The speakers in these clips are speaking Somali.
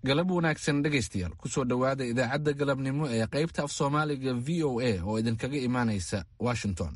galab wanaagsan dhegaystayaal kusoo dhowaada idaacadda galabnimo ee qaybta af soomaaliga v o a oo idinkaga imaanaysa washington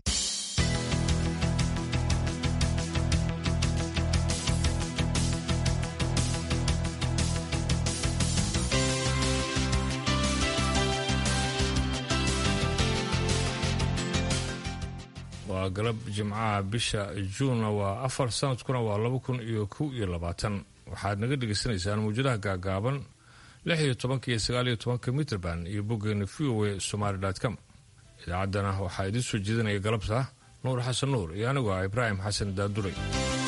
waa galab jimcaha bisha juunna waa afar sanadkuna waa laba kun iyo kow iyo labaatan waxaad naga dhegaysanaysaan mawjadaha gaagaaban lix iyo tobanka iyo sagaal iyo tobanka mitrband iyo boggeena v o a somaali com idaacaddana waxaa idiin soo jeedinaya galabta nuur xasan nuur iyo anigu ah ibraahim xasan daaduray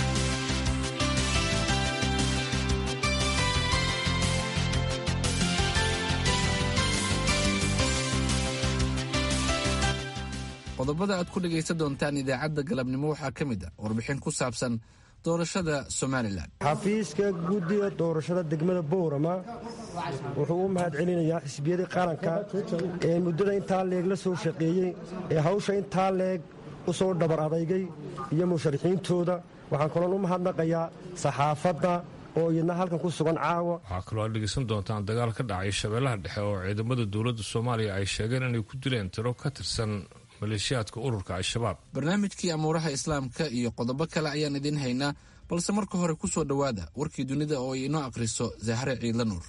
qodobada aad ku dhegaysan doontaan idaacadda galabnimo waxaa ka mid ah warbixin ku saabsan doorashada somalilan xafiiska guddiga doorashada degmada boorama wuxuu u mahad celinayaa xisbiyadii qaranka ee muddada intaa leeg la soo shaqeeyey ee hawsha intaa leeg u soo dhabar adaygay iyo musharaxiintooda waxaan kaloon u mahadnaqayaa saxaafadda oo iyadna halkan ku sugan caawa waxaa kaloo aad dhegaysan doontaan dagaal ka dhacay shabeellaha dhexe oo ciidamada dowladda soomaaliya ay sheegeen inay ku dileen tiro ka tirsan maleeshiyaadka ururka al-shabaab barnaamijkii amuuraha islaamka iyo qodobo kale ayaan idiin haynaa balse marka hore ku soo dhowaada warkii dunida oo ay inoo akhriso zahre ciidla nuur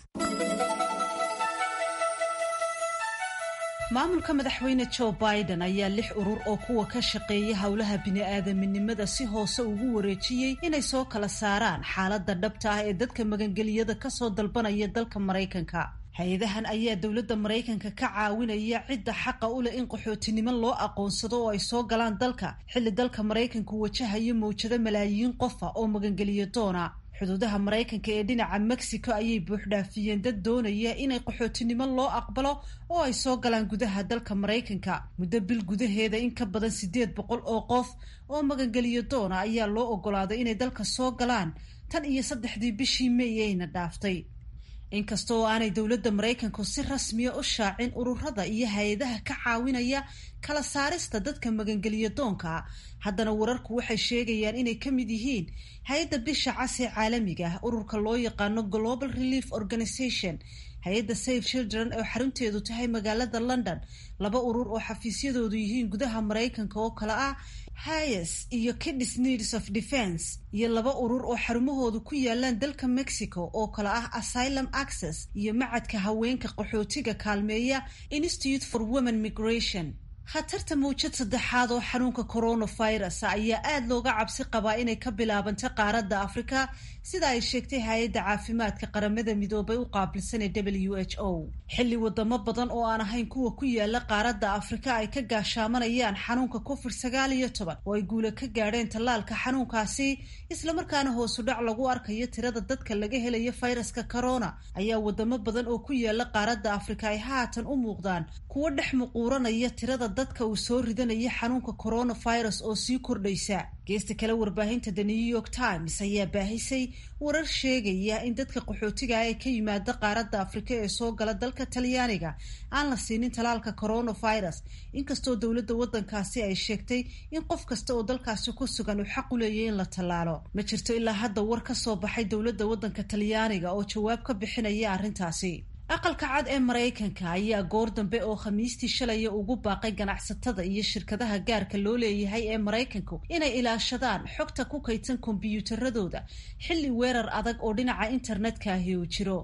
maamulka madaxweyne jo biden ayaa lix urur oo kuwa ka shaqeeya howlaha bini'aadaminimada si hoose ugu wareejiyey inay soo kala saaraan xaaladda dhabta ah ee dadka magangeliyada kasoo dalbanaya dalka maraykanka hay-adahan ayaa dowladda maraykanka ka caawinaya cidda xaqa u leh in qaxootinimo loo aqoonsado oo ay soo galaan dalka xilli dalka maraykanku wajahayo mawjado malaayiin qofa oo magangeliyo doona xuduudaha maraykanka ee dhinaca mexico ayay buuxdhaafiyeen dad doonaya inay qaxootinimo loo aqbalo oo ay soo galaan gudaha dalka maraykanka muddo bil gudaheeda in ka badan siddeed boqol oo qof oo magangeliyo doona ayaa loo ogolaaday inay dalka soo galaan tan iyo saddexdii bishii may ayna dhaaftay inkasta oo aanay dowladda maraykanku si rasmiya u shaacin ururada iyo hay-adaha ka caawinaya kala saarista dadka magangeliyo doonka haddana wararku waxay sheegayaan inay ka mid yihiin hay-adda bisha cas ee caalamiga ah ururka loo yaqaano global relief organization hay-adda save children oo xarunteedu tahay magaalada london laba urur oo xafiisyadoodu yihiin gudaha maraykanka oo kale ah hayes iyo kids needs of defence iyo laba urur oo xarumahoodu ku yaalaan dalka mexico oo kale ah asylum access iyo macadka haweenka qaxootiga kaalmeeya institute for women migration khatarta mawjad saddexaad oo xanuunka coronavirus ayaa aada looga cabsi qabaa inay ka bilaabantay qaaradda afrika sida ay sheegtay hay-adda caafimaadka qaramada midoobay u qaabilsan ee w h o xilli wadamo badan oo aan ahayn kuwa ku yaala qaaradda afrika ay ka gaashaamanayaan xanuunka covid sagaal iyo toban oo ay guula ka gaadheen tallaalka xanuunkaasi islamarkaana hoosu dhac lagu arkayo tirada dadka laga helayo fayraska corona ayaa wadamo badan oo ku yaala qaaradda afrika ay haatan u muuqdaan kuwo dhex muquuranaya tirada dadka uu soo ridanaya xanuunka coronavirus oo sii kordhaysa geesta kale warbaahinta the new york times ayaa baahisay warar sheegaya in dadka qaxootiga ee ka yimaada qaaradda afrika ee soo gala dalka talyaaniga aan la siinin talaalka coronavirus inkastoo dowladda waddankaasi ay sheegtay in qof kasta oo dalkaasi ku sugan uu xaq u leeyahy in la tallaalo ma jirto ilaa hadda war ka soo baxay dowladda waddanka talyaaniga oo jawaab ka bixinaya arrintaasi aqalka cad ee maraykanka ayaa goor dambe oo khamiistii shalaya ugu baaqay ganacsatada iyo shirkadaha gaarka loo leeyahay ee maraykanku inay ilaashadaan xogta ku kaydsan kombiyuutaradooda xilli weerar adag oo dhinaca internetka ahi uu jiro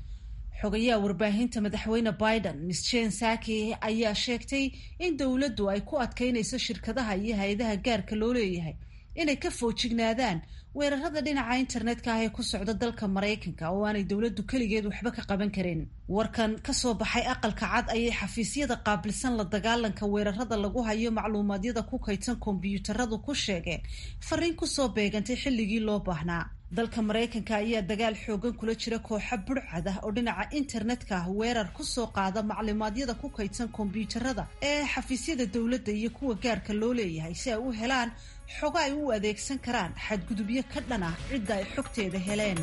xogayaha warbaahinta madaxweyne biden miss jen saki ayaa sheegtay in dowladdu ay ku adkaynayso shirkadaha iyo hay-adaha gaarka loo leeyahay inay ka foojignaadaan weerarada dhinaca internetka ah ee ku socda dalka maraykanka oo aanay dowladdu keligeed waxba ka qaban karin warkan kasoo baxay aqalka cad ayay xafiisyada qaabilsan la dagaalanka weerarada lagu hayo macluumaadyada ku kaydsan kombiyuutaradu ku sheegeen fariin kusoo beegantay xilligii loo baahnaa dalka maraykanka ayaa dagaal xoogan kula jira kooxo burcad ah oo dhinaca internetka ah weerar kusoo qaada macluumaadyada ku kaydsan kombiyuutarada ee xafiisyada dowladda iyo kuwa gaarka loo leeyahay si ay u helaan xogo ay u adeegsan karaan xadgudubyo ka dhan ah cidda ay xogteeda heleen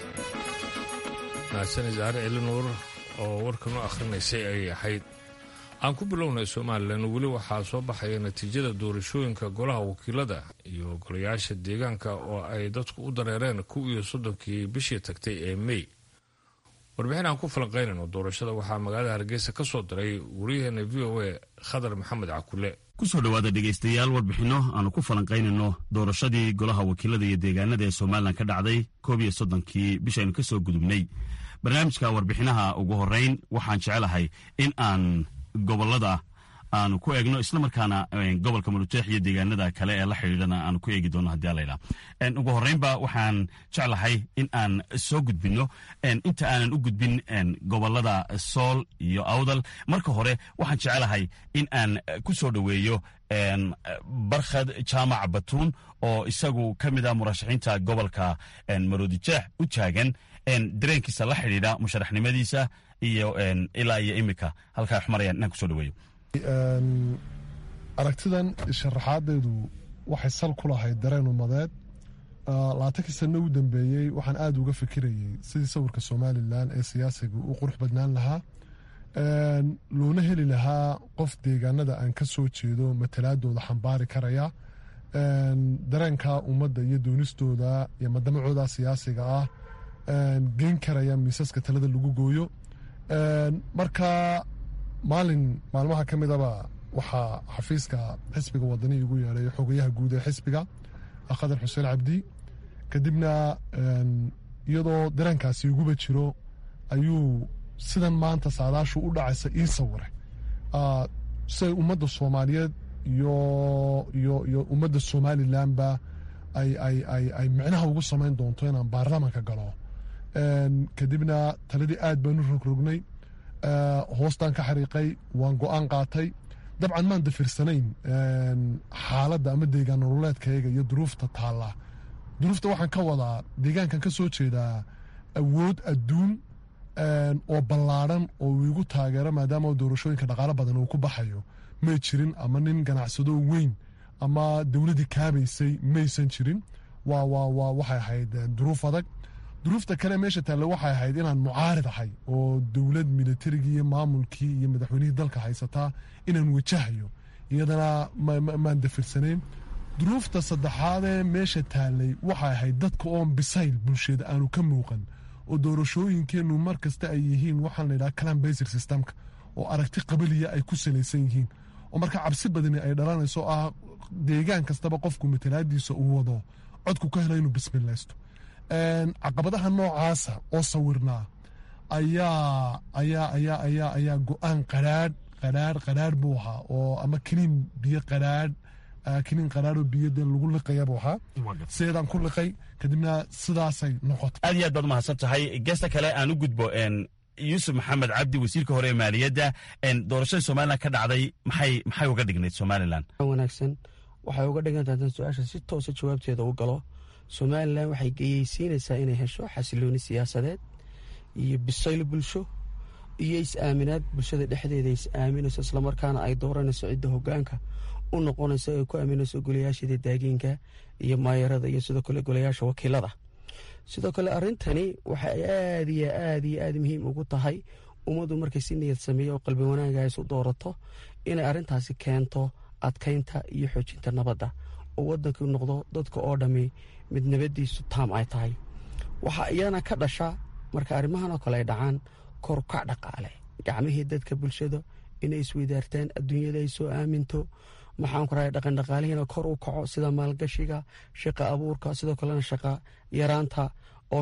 mahadsan isaare celinuur oo warkan u akhrinaysay ayay ahayd aan ku bilownay somalilan weli waxaa soo baxaya natiijada doorashooyinka golaha wakiilada iyo golayaasha deegaanka oo ay dadku u dareereen kow iyo soddonkii bishii tagtay ee mey warbixin aan ku falanqaynayno doorashada waxaa magaalada hargeysa ka soo diray wariyaheena v o a khadar maxamed cakule kusoo dhowaada dhegaystayaal warbixinno aanu ku falanqaynayno doorashadii golaha wakiilada iyo deegaanada ee somalilan ka dhacday koob iyo soddonkii bishaynu ka soo gudubnay barnaamijka warbixinaha ugu horeyn waxaan jecelahay in aan gobolada aanu ku eegno islamarkaana gobolka marujeex iyo deegaanada kale ee la xidhiidhana aanu ku eegi doono hadii alayidha ugu horeynba waxaan jeclahay in aan soo gudbino inta aanan u gudbin gobolada sool iyo awdal marka hore waxaan jecelahay in aan ku soo dhoweeyo barkhad jaamac batuun oo isagu ka mid ah murashaxiinta gobolka maroodijeex u taagan dareenkiisa la xidhiidha musharaxnimadiisa iyo ilaa iyo imika halkaa wax marayaan inaan kusoo dhaweeyo aragtidan sharaxaadeedu waxay sal ku lahayd dareen umadeed labaatankii sano u dambeeyey waxaan aada uga fikirayey sidii sawirka somalilan ee siyaasiga u qurux badnaan lahaa loona heli lahaa qof deegaanada aan ka soo jeedo matalaadooda xambaari karaya dareenka ummadda iyo doonistooda iyo madamacooda siyaasiga ah geyn karaya miisaska talada lagu gooyo marka maalin maalmaha ka midaba waxaa xafiiska xisbiga wadani igu yeedhay xogayaha guud ee xisbiga khadar xuseen cabdi kadibna iyadoo dareenkaasi iguba jiro ayuu sidan maanta saadaashu u dhacaysa ii sawiray siay ummadda soomaaliyeed iyo ummadda somalilanba ay micnaha ugu samayn doonto inaan baarlamaanka galo kadibna taladii aad baan u rogrognay hoostaan ka xariiqay waan go-aan qaatay dabcan maan dafirsanayn xaaladda ama deegaan nololeedkayga iyo duruufta taalla duruufta waxaan ka wadaa deegaankan ka soo jeedaa awood adduun oo ballaadhan oo uu igu taageero maadaama doorashooyinka dhaqaalo badan uu ku baxayo may jirin ama nin ganacsado weyn ama dowladdii kaabaysay maysan jirin waa waa waxay ahayd duruuf adag duruufta kale meesha taalle waxay ahayd inaan mucaarid ahay oo dowlad militarigii iyo maamulkii iyo madaxweynihii dalka haysataa inaan wajahayo iyadana maan dafirsanayn duruufta saddexaadee meesha taallay waxay ahayd dadka oon bisayl bulshada aanu ka muuqan oo doorashooyinkeennu mar kasta ay yihiin waxaan layidhaha clan basir systemka oo aragti qabaliya ay ku salaysan yihiin oo marka cabsi badani ay dhalanayso ah deegaan kastaba qofku matalaadiisa uu wado codku ka helo inuu bismilaysto caqabadaha noocaasa oo sawirnaa ayaa ayaa ayaa ayaa ayaa go-aan qaraadh qaraadh qaraadh buu ahaa oo ama kiniin biyo qaraadh kiniin qaraadh oo biyo dee lagu liqaya buu ahaa sideedaan ku liqay kadibna sidaasay noqotay aad iyo aad baad mahadsan tahay geesta kale aan u gudbo yuusuf maxamed cabdi wasiirka hore ee maaliyadda doorashada somalilan ka dhacday maxay maxay uga dhignayd somalilan wanaagsan waxay uga dhigantahay hadan su-aasha si toosa jawaabteeda u galo somalilan waxay geyeysiinaysaa inay hesho xasilooni siyaasadeed iyo bisayl bulsho iyo is-aaminaad bulshada dhexdeeda is-aaminayso islamarkaana ay dooranayso cidda hogaanka u noqonayso ee ku aaminayso golayaasheeda daagiinka iyo maayarada iyo sidoo kale golayaasha wakiilada sidoo kale arintani waxay aad iyo aad iyo aad muhiim ugu tahay ummaddu markay si niyad sameeyo oo qalbi wanaaga isu doorato inay arrintaasi keento adkaynta iyo xoojinta nabadda oo waddanku noqdo dadka oo dhammi mid nabadiisu taam ay tahay waxaa iyana ka dhasha marka arrimahan oo kale ay dhacaan korkac dhaqaale gacmihii dadka bulshada inay isweydaartaan adduunyada ay soo aaminto maxaanku rahay dhaqandhaqaalihiina kor u kaco sida maalgashiga shaqa abuurka sidoo kalena shaqa yaraanta oo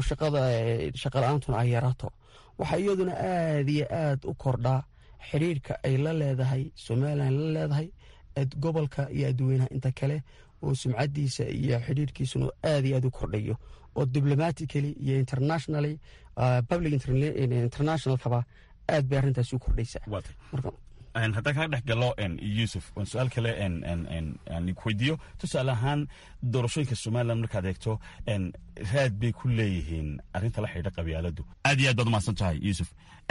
shaqa la-aantuna ay yaraato waxaa iyaduna aad iyo aad u kordhaa xidhiirka ay la leedahay somalilan la leedahay gobolka iyo adduweynaha inta kale oo sumcadiisa iyo xidhiirkiisuna aad iyo aad u kordhayo oo diblomatically iyo internationally public internationalkaba aad bay arrintaasi u kordhaysaa haddaan kaga dhex galo yuusuf waan su-aal kale weydiiyo tusaale ahaan doorashooyinka somalilan markaad eegto raad bay ku leeyihiin arrinta la xidhiidha qabyaaladu aad iyo aad baad umahadsan tahay yuusuf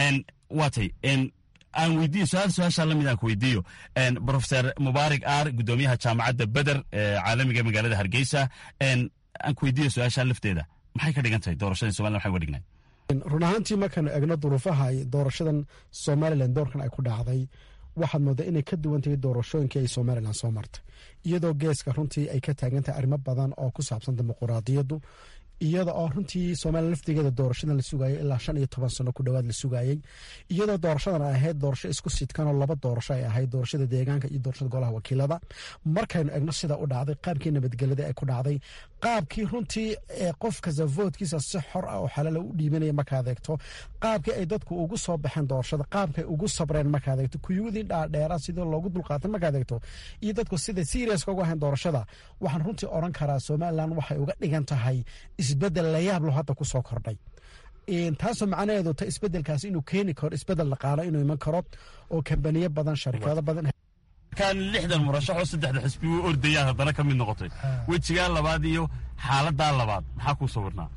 waatay aan weydiiyo su-aal su-aashaa lamid aan ku weydiiyo profeser mubaarak aar guddoomiyaha jaamacadda beder ee caalamiga magaalada hargeysa aan ku weydiiyo su-aashaa lafteeda maxay ka dhigan tahay doorashada somalilan waxay uga dhignay run ahaantii markaanu egno duruufaha doorashadan somalilan doorkan ay ku dhacday waxaad moodaa inay ka duwan tahay doorashooyinkii ay somalilan soo martay iyadoo geeska runtii ay ka taagan tahay arrimo badan oo ku saabsan dimuquraadiyaddu iyada oo runtii somalilan laftigeeda doorashadan la sugaayay ilaa shan iyo toban sano ku dhowaad la sugaayey iyadoo doorashadan ay ahayd doorasho isku sidkanoo laba doorasho ay ahayd doorashada deegaanka iyo doorashada golaha wakiilada markaynu egno sida u dhacday qaabkii nabadgelyada ay ku dhacday qaabkii runtii qof kasta voodkiisa si xor ah oo xalaala u dhiibanaya markaad eegto qaabkii ay dadku ugu soo baxeen doorashada qaabkay ugu sabreen markaad eegto kuyuudii dhaadheera sidii loogu dulqaatay markaad eegto iyo dadku sida seriaska ugu ahayn doorashada waxaan runtii oran karaa somalilan waxay uga dhigan tahay isbedel layaab lo hadda ku soo kordhay taasoo macnaheedu ta isbedelkaas inuu keeni karo isbedel dhaqaalo inuu iman karo oo kambaniyo badan sharikado badan kan lixdan murashaxoo saddexda xisbi u ordayaan haddana ka mid noqotay wejigaa labaad iyo xaaladaa labaad maxaa kuu sawirnaa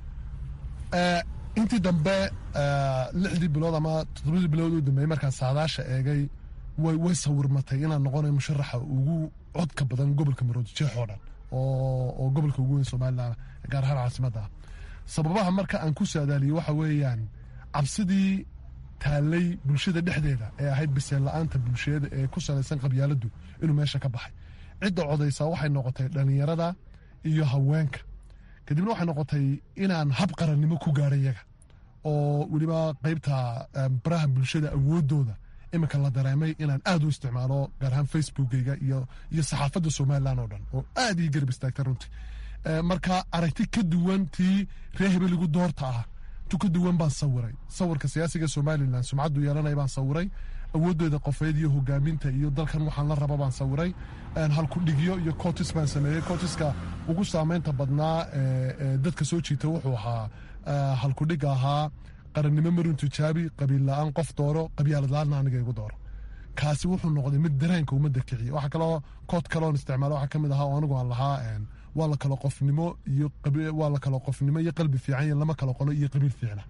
intii dambe lixdii bilood ama toddobadii bilood u dambeeyey markaan saadaasha eegay way sawirmatay inaan noqonayo musharaxa ugu codka badan gobolka maroodijeex oo dhan oo gobolka ugu weyn somalilan gaar ahaan caasimadda ah sababaha marka aan ku saadaaliyey waxa weeyaan cabsidii taallay bulshada dhexdeeda ee ahayd biseen la-aanta bulshada ee ku salaysan qabyaaladdu inuu meesha ka baxay cidda codaysaa waxay noqotay dhallinyarada iyo haweenka kadibna waxay noqotay inaan hab qarannimo ku gaadha yaga oo weliba qaybta baraha bulshada awooddooda iminka la dareemay inaan aad u isticmaalo gaar ahaan facebookeyga iyo saxaafadda somalilan oo dhan oo aad ii garab istaagta runtii marka aragti ka duwan tii ree hebeligu doorta ah tu ka duwan baan sawiray sawirka siyaasiga somalilan sumcaddu yeelanaya baan sawiray awooddeeda qofeed iyo hogaaminta iyo dalkan waxaan la raba baan sawiray halkudhigyo iyo cotis baan sameeyey cotiska ugu saameynta badnaa dadka soo jiita wuxuu ahaa halkudhiga ahaa qarannimo marun tijaabi qabiil la-aan qof dooro qabyaalad la-aanna aniga igu dooro kaasi wuxuu noqday mid dareenka ummadda kiciya waxaa kaloo kood kaloon isticmaalo waxaa ka mid ahaa oo anigu aan lahaa waa la kalo qofnimo iyo waa la kalo qofnimo iyo qalbi fiican iyo lama kalo qolo iyo qabiil fiicna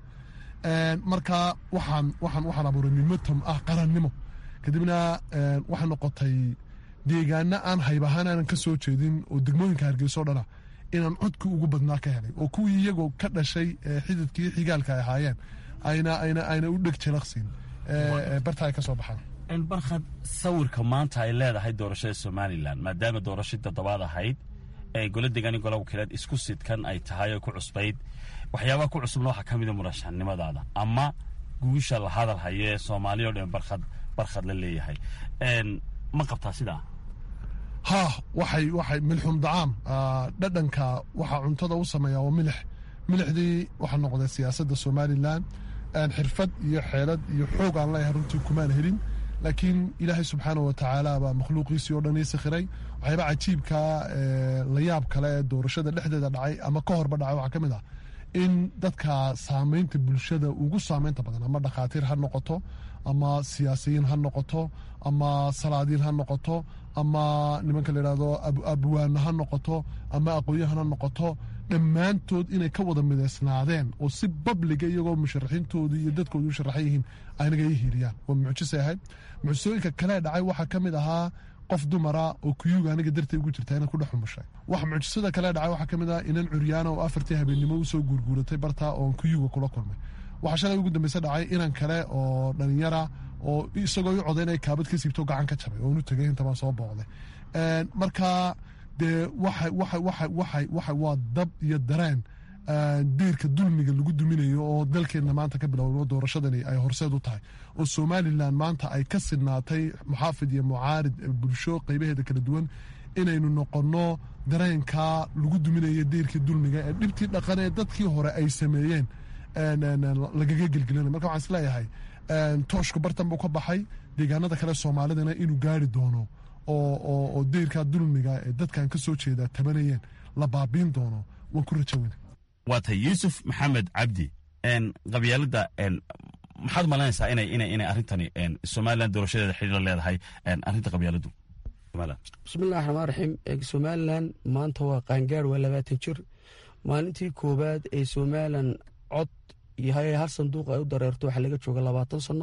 marka waxaan waxaan waxaan abuuray momentum ah qarannimo kadibna waxay noqotay deegaana aan hayb ahaan aanan ka soo jeedin oo degmooyinka hargeyso dhana inaan codkii ugu badnaa ka helay oo kuwii iyagoo ka dhashay xididkii xigaalka ay ahaayeen ayna ayna ayna u dheg jalaqsiin barta ay ka soo baxaan barkhad sawirka maanta ay leedahay doorashada somalilan maadaama doorashadii toddobaad ahayd ee golo degaani gola wakiilaad isku sidkan ay tahay oo ku cusbayd waxyaabaha ku cusubna waxaa ka mida murashaxnimadaada ama guusha la hadal hayo ee soomaaliya o dhan barkhad barkhad la leeyahay ma qabtaa sidaa ha waxay waxay milxum dacaam dhadhanka waxaa cuntada u sameeyaa waa milix milixdii waxaa noqday siyaasadda somalilan xirfad iyo xeelad iyo xoog aan leeyahay runtii kumaan helin laakiin ilaahay subxaana wa tacaala baa makhluuqiisii oo dhan ii sakhiray waxyaaba cajiibka layaab kale ee doorashada dhexdeeda dhacay ama ka horba dhacay waxaa ka mid ah in dadka saamaynta bulshada ugu saamaynta badan ama dhakhaatiir ha noqoto ama siyaasiyiin ha noqoto ama salaadiin ha noqoto ama nimanka la yidhahdo abwaana ha noqoto ama aqoonyahan ha noqoto dhammaantood inay ka wada midaysnaadeen oo si babliga iyagoo musharaxiintoodu iyo dadkoodu u sharaxan yihiin anaga ii hiiliyaan waa mucjisay ahayd mucjisooyinka kalee dhacay waxaa ka mid ahaa qof dumara oo kuyuga aniga dartay ugu jirta inaan ku dhex umushay wax mucjisada kale dhacay waxaa ka mid ah inan curyaana oo afartii habeennimo usoo guurguuratay bartaa oon kuyuga kula kulmay waxaa shalay ugu dambeyse dhacay inan kale oo dhalinyara oo isagoo i coday inay kaabad ka siibto gacan ka jabay oonu tegay intabaan soo booqday marka dee waxa waa dab iyo dareen diirka dulmiga lagu duminayo oo dalkeenna maanta ka bilowno doorashadani ay horseed u tahay oo somalilan maanta ay ka sidnaatay muxaafid iyo mucaarid bulsho qaybaheeda kala duwan inaynu noqonno dareenka lagu duminayo diirkii dulmiga ee dhibtii dhaqan ee dadkii hore ay sameeyeen lagaga gelgelina marka waxaan isleeyahay tooshku bartan buu ka baxay deegaanada kale soomaalidana inuu gaari doono oo deyrkaa dulmiga ee dadkan ka soo jeeda tabanayeen la baabiin doono waan ku rajaweyna waa tay yuusuf maxamed cabdi qabyaalada maxaad malaynaysaa inay inay inay arrintani somalilan doorashadeeda xidhiir leedahay arrinta qabyaaladu bismillahi raxmaan raxiim somalilan maanta waa qaangaar waa labaatan jir maalintii koowaad ee somalilan cod yahay hal sanduuq ay u dareerto waxaa laga jooga labaatan sano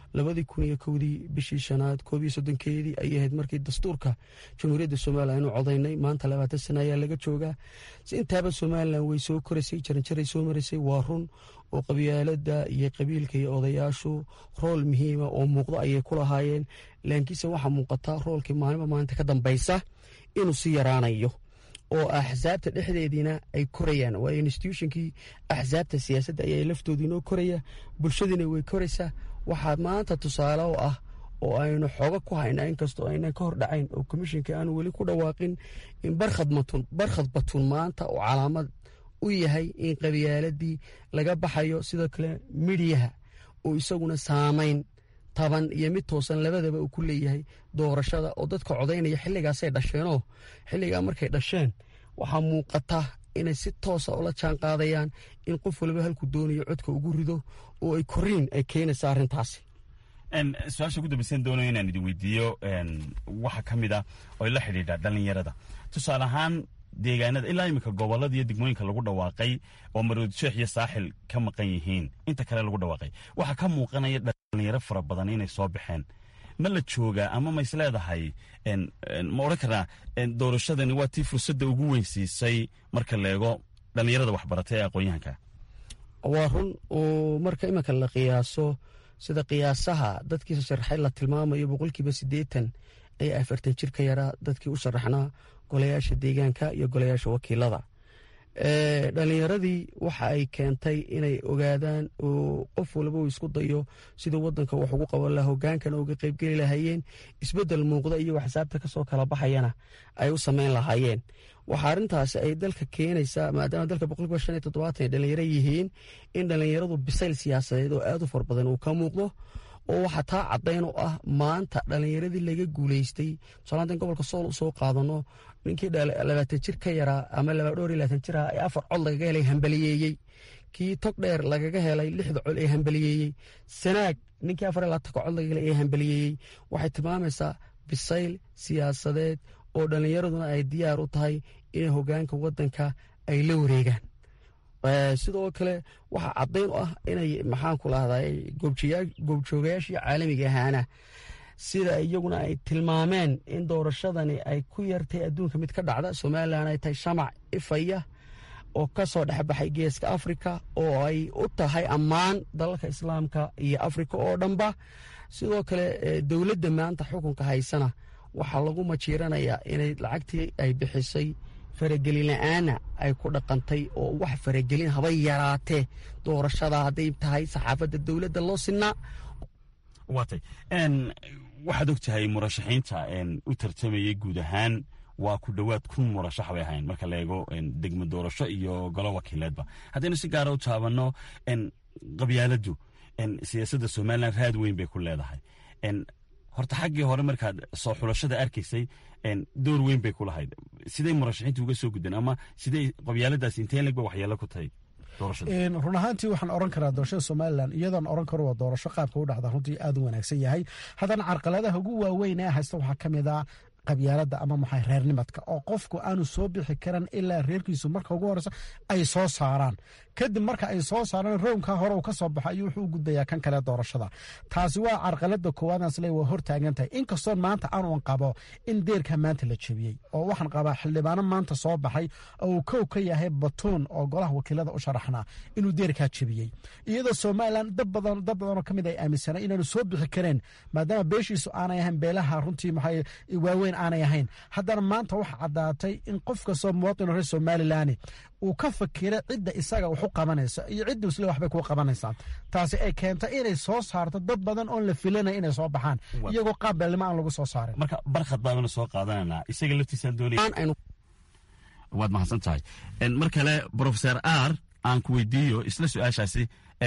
labadii kun iyo kowdii bishii shanaad koob iyo soddonkeedii ayay ahayd markii dastuurka jamhuuriyadda somalilan aynu codaynay maanta labaatan sana ayaa laga joogaa intaaba somalilan way soo koraysay jaranjaray soo maraysay waa run oo qabyaalada iyo qabiilka iyo odayaashu rool muhiima oo muuqdo ayay ku lahaayeen laakiinse waxaa muuqata roolkii maalinba maalinta ka dambaysa inuu si yaraanayo oo axsaabta dhexdeediina ay korayaan waayo institutionkii axsaabta siyaasadda ayaa laftoodiinoo koraya bulshadiina way koraysaa waxaa maanta tusaale oo ah oo aynu xooga ku haynaa inkastoo aynan ka hordhacayn oo komishinka aanu weli ku dhawaaqin in barkhad batun maanta oo calaamad u yahay in qabyaaladii laga baxayo sidoo kale midhiyaha oo isaguna saamayn taban iyo mid toosan labadaba uu ku leeyahay doorashada oo dadka codaynaya xilligaasay dhasheenoo xilligaa markay dhasheen waxaa muuqata inay si toosa ula jaan qaadayaan in qof waliba halku doonayo codka ugu rido oo ay koriin ay keenaysa arrintaasi su-aasha ugu dambaysan doonayo inaan idin weydiiyo waxa ka mid ah oo la xidhiidha dhallinyarada tusaale ahaan deegaanada ilaa iminka gobolada iyo degmooyinka lagu dhawaaqay oo maroodi sheekh iyo saaxil ka maqan yihiin inta kale lagu dhawaaqay waxaa ka muuqanaya dhalinyaro fara badan inay soo baxeen ma la joogaa ama ma isleedahay ma odhan karnaa doorashadani waa tii fursadda ugu weynsiisay marka la eego dhallinyarada waxbaratay ee aqoon-yahanka waa run oo marka iminka la qiyaaso sida qiyaasaha dadkiisa sharaxay la tilmaamayo boqolkiiba siddeetan ayaa afartan jir ka yaraa dadkii u sharaxnaa golayaasha deegaanka iyo golayaasha wakiilada dhallinyaradii waxa ay keentay inay ogaadaan oo qof walba uu isku dayo siduu wadanka wax ugu qaban laha hogaankana uga qaybgeli lahaayeen isbedel muuqda iyo waxsaabta kasoo kala baxayana ay u sameyn lahaayeen waxaa arrintaasi ay dalka keenaysaa maadaama dalka boqolkiiba shan iyo toddobaatan ay dhallinyaro yihiin in dhallinyaradu bisayl siyaasadeed oo aad u far badan uu ka muuqdo oo waxaa taa caddayn u ah maanta dhallinyaradii laga guulaystay tusaalaantan gobolka sool u soo qaadano ninkii labaatan jir ka yaraa ama labadhowr iyo labaatan jir ah ee afar cod lagaga helay hambaliyeeyey kii tog dheer lagaga helay lixda cod ee hambaliyeeyey sanaag ninkii afar iyo labaatanka cod lagaga helay ee hambaliyeeyey waxay tilmaamaysaa bisayl siyaasadeed oo dhallinyaraduna ay diyaar u tahay inay hogaanka wadanka ay la wareegaan sidoo kale waxaa caddayn u ah inay maxaanku lahday goobjoogayaashii caalamiga ahaana sida iyaguna ay tilmaameen in doorashadani ay ku yartay adduunka mid ka dhacda somalilan ay tahay shamac ifaya oo ka soo dhexbaxay geeska afrika oo ay u tahay ammaan dalalka islaamka iyo afrika oo dhanba sidoo kale dowladda maanta xukunka haysana waxaa lagu majiiranayaa inay lacagtii ay bixisay faragelin la-aana ay ku dhaqantay oo wax faragelin haba yaraatee doorashada hadday tahay saxaafadda dowladda loo sinaa waatay waxaad og tahay murashaxiinta u tartamayay guud ahaan waa ku dhowaad kun murashax bay ahayn marka la eego degmo doorasho iyo golo wakiileedba haddaynu si gaara u taabanno qabyaaladdu siyaasadda somalilan raad weyn bay ku leedahay horta xaggii hore markaad soo xulashada arkaysay door weyn bay ku lahayd siday murashaxiinta uga soo gudeen ama siday qabyaaladaas intee leg ba waxyeelo ku tahay run ahaantii waxaan oran karaa doorashada somalilan iyadoon oran karo waa doorasho qaabka u dhacda runtii aad u wanaagsan yahay haddana carqaladaha ugu waaweyn ee haysta waxaa ka mid a qabyaalada ama maxay reernimadka oo qofku aanu soo bixi karan ilaa reerkiisu marka ugu horeysa ay soo saaraan kadib marka ay soo saaraan rownka hore uu ka soo baxo ayuu wuxuu u gudbayaa kan kale doorashada taasi waa carqalada koowaadaasle waa hortaagan tahay inkastoo maanta aanuan qabo in deerka maanta la jebiyey oo waxaan qabaa xildhibaano maanta soo baxay oo uu kow ka yahay batuun oo golaha wakiilada u sharaxnaa inuu deerkaa jebiyey iyadoo somalilan dad badan dad badanoo ka mid ay aaminsanay inaanu soo bixi kareen maadaama beeshiisu aanay ahayn beelaha runtii maxay waaweyn aanay ahayn haddana maanta waxa caddaatay in qof kastoo muwaadin reer somalilan uu ka fakira cidda isaga wax u qabanayso iyo cidda isle waxbay kuu qabanaysaa taasi ay keentay inay soo saarto dad badan oon la filanay inay soo baxaan iyagoo qaab beelnimo aan lagu soo saarin marka barkhad baabana soo qaadananaa isaga laftiisaan doonaya waad mahadsan tahay mar kale profeser r aan ku weydiiyo isla su-aashaasi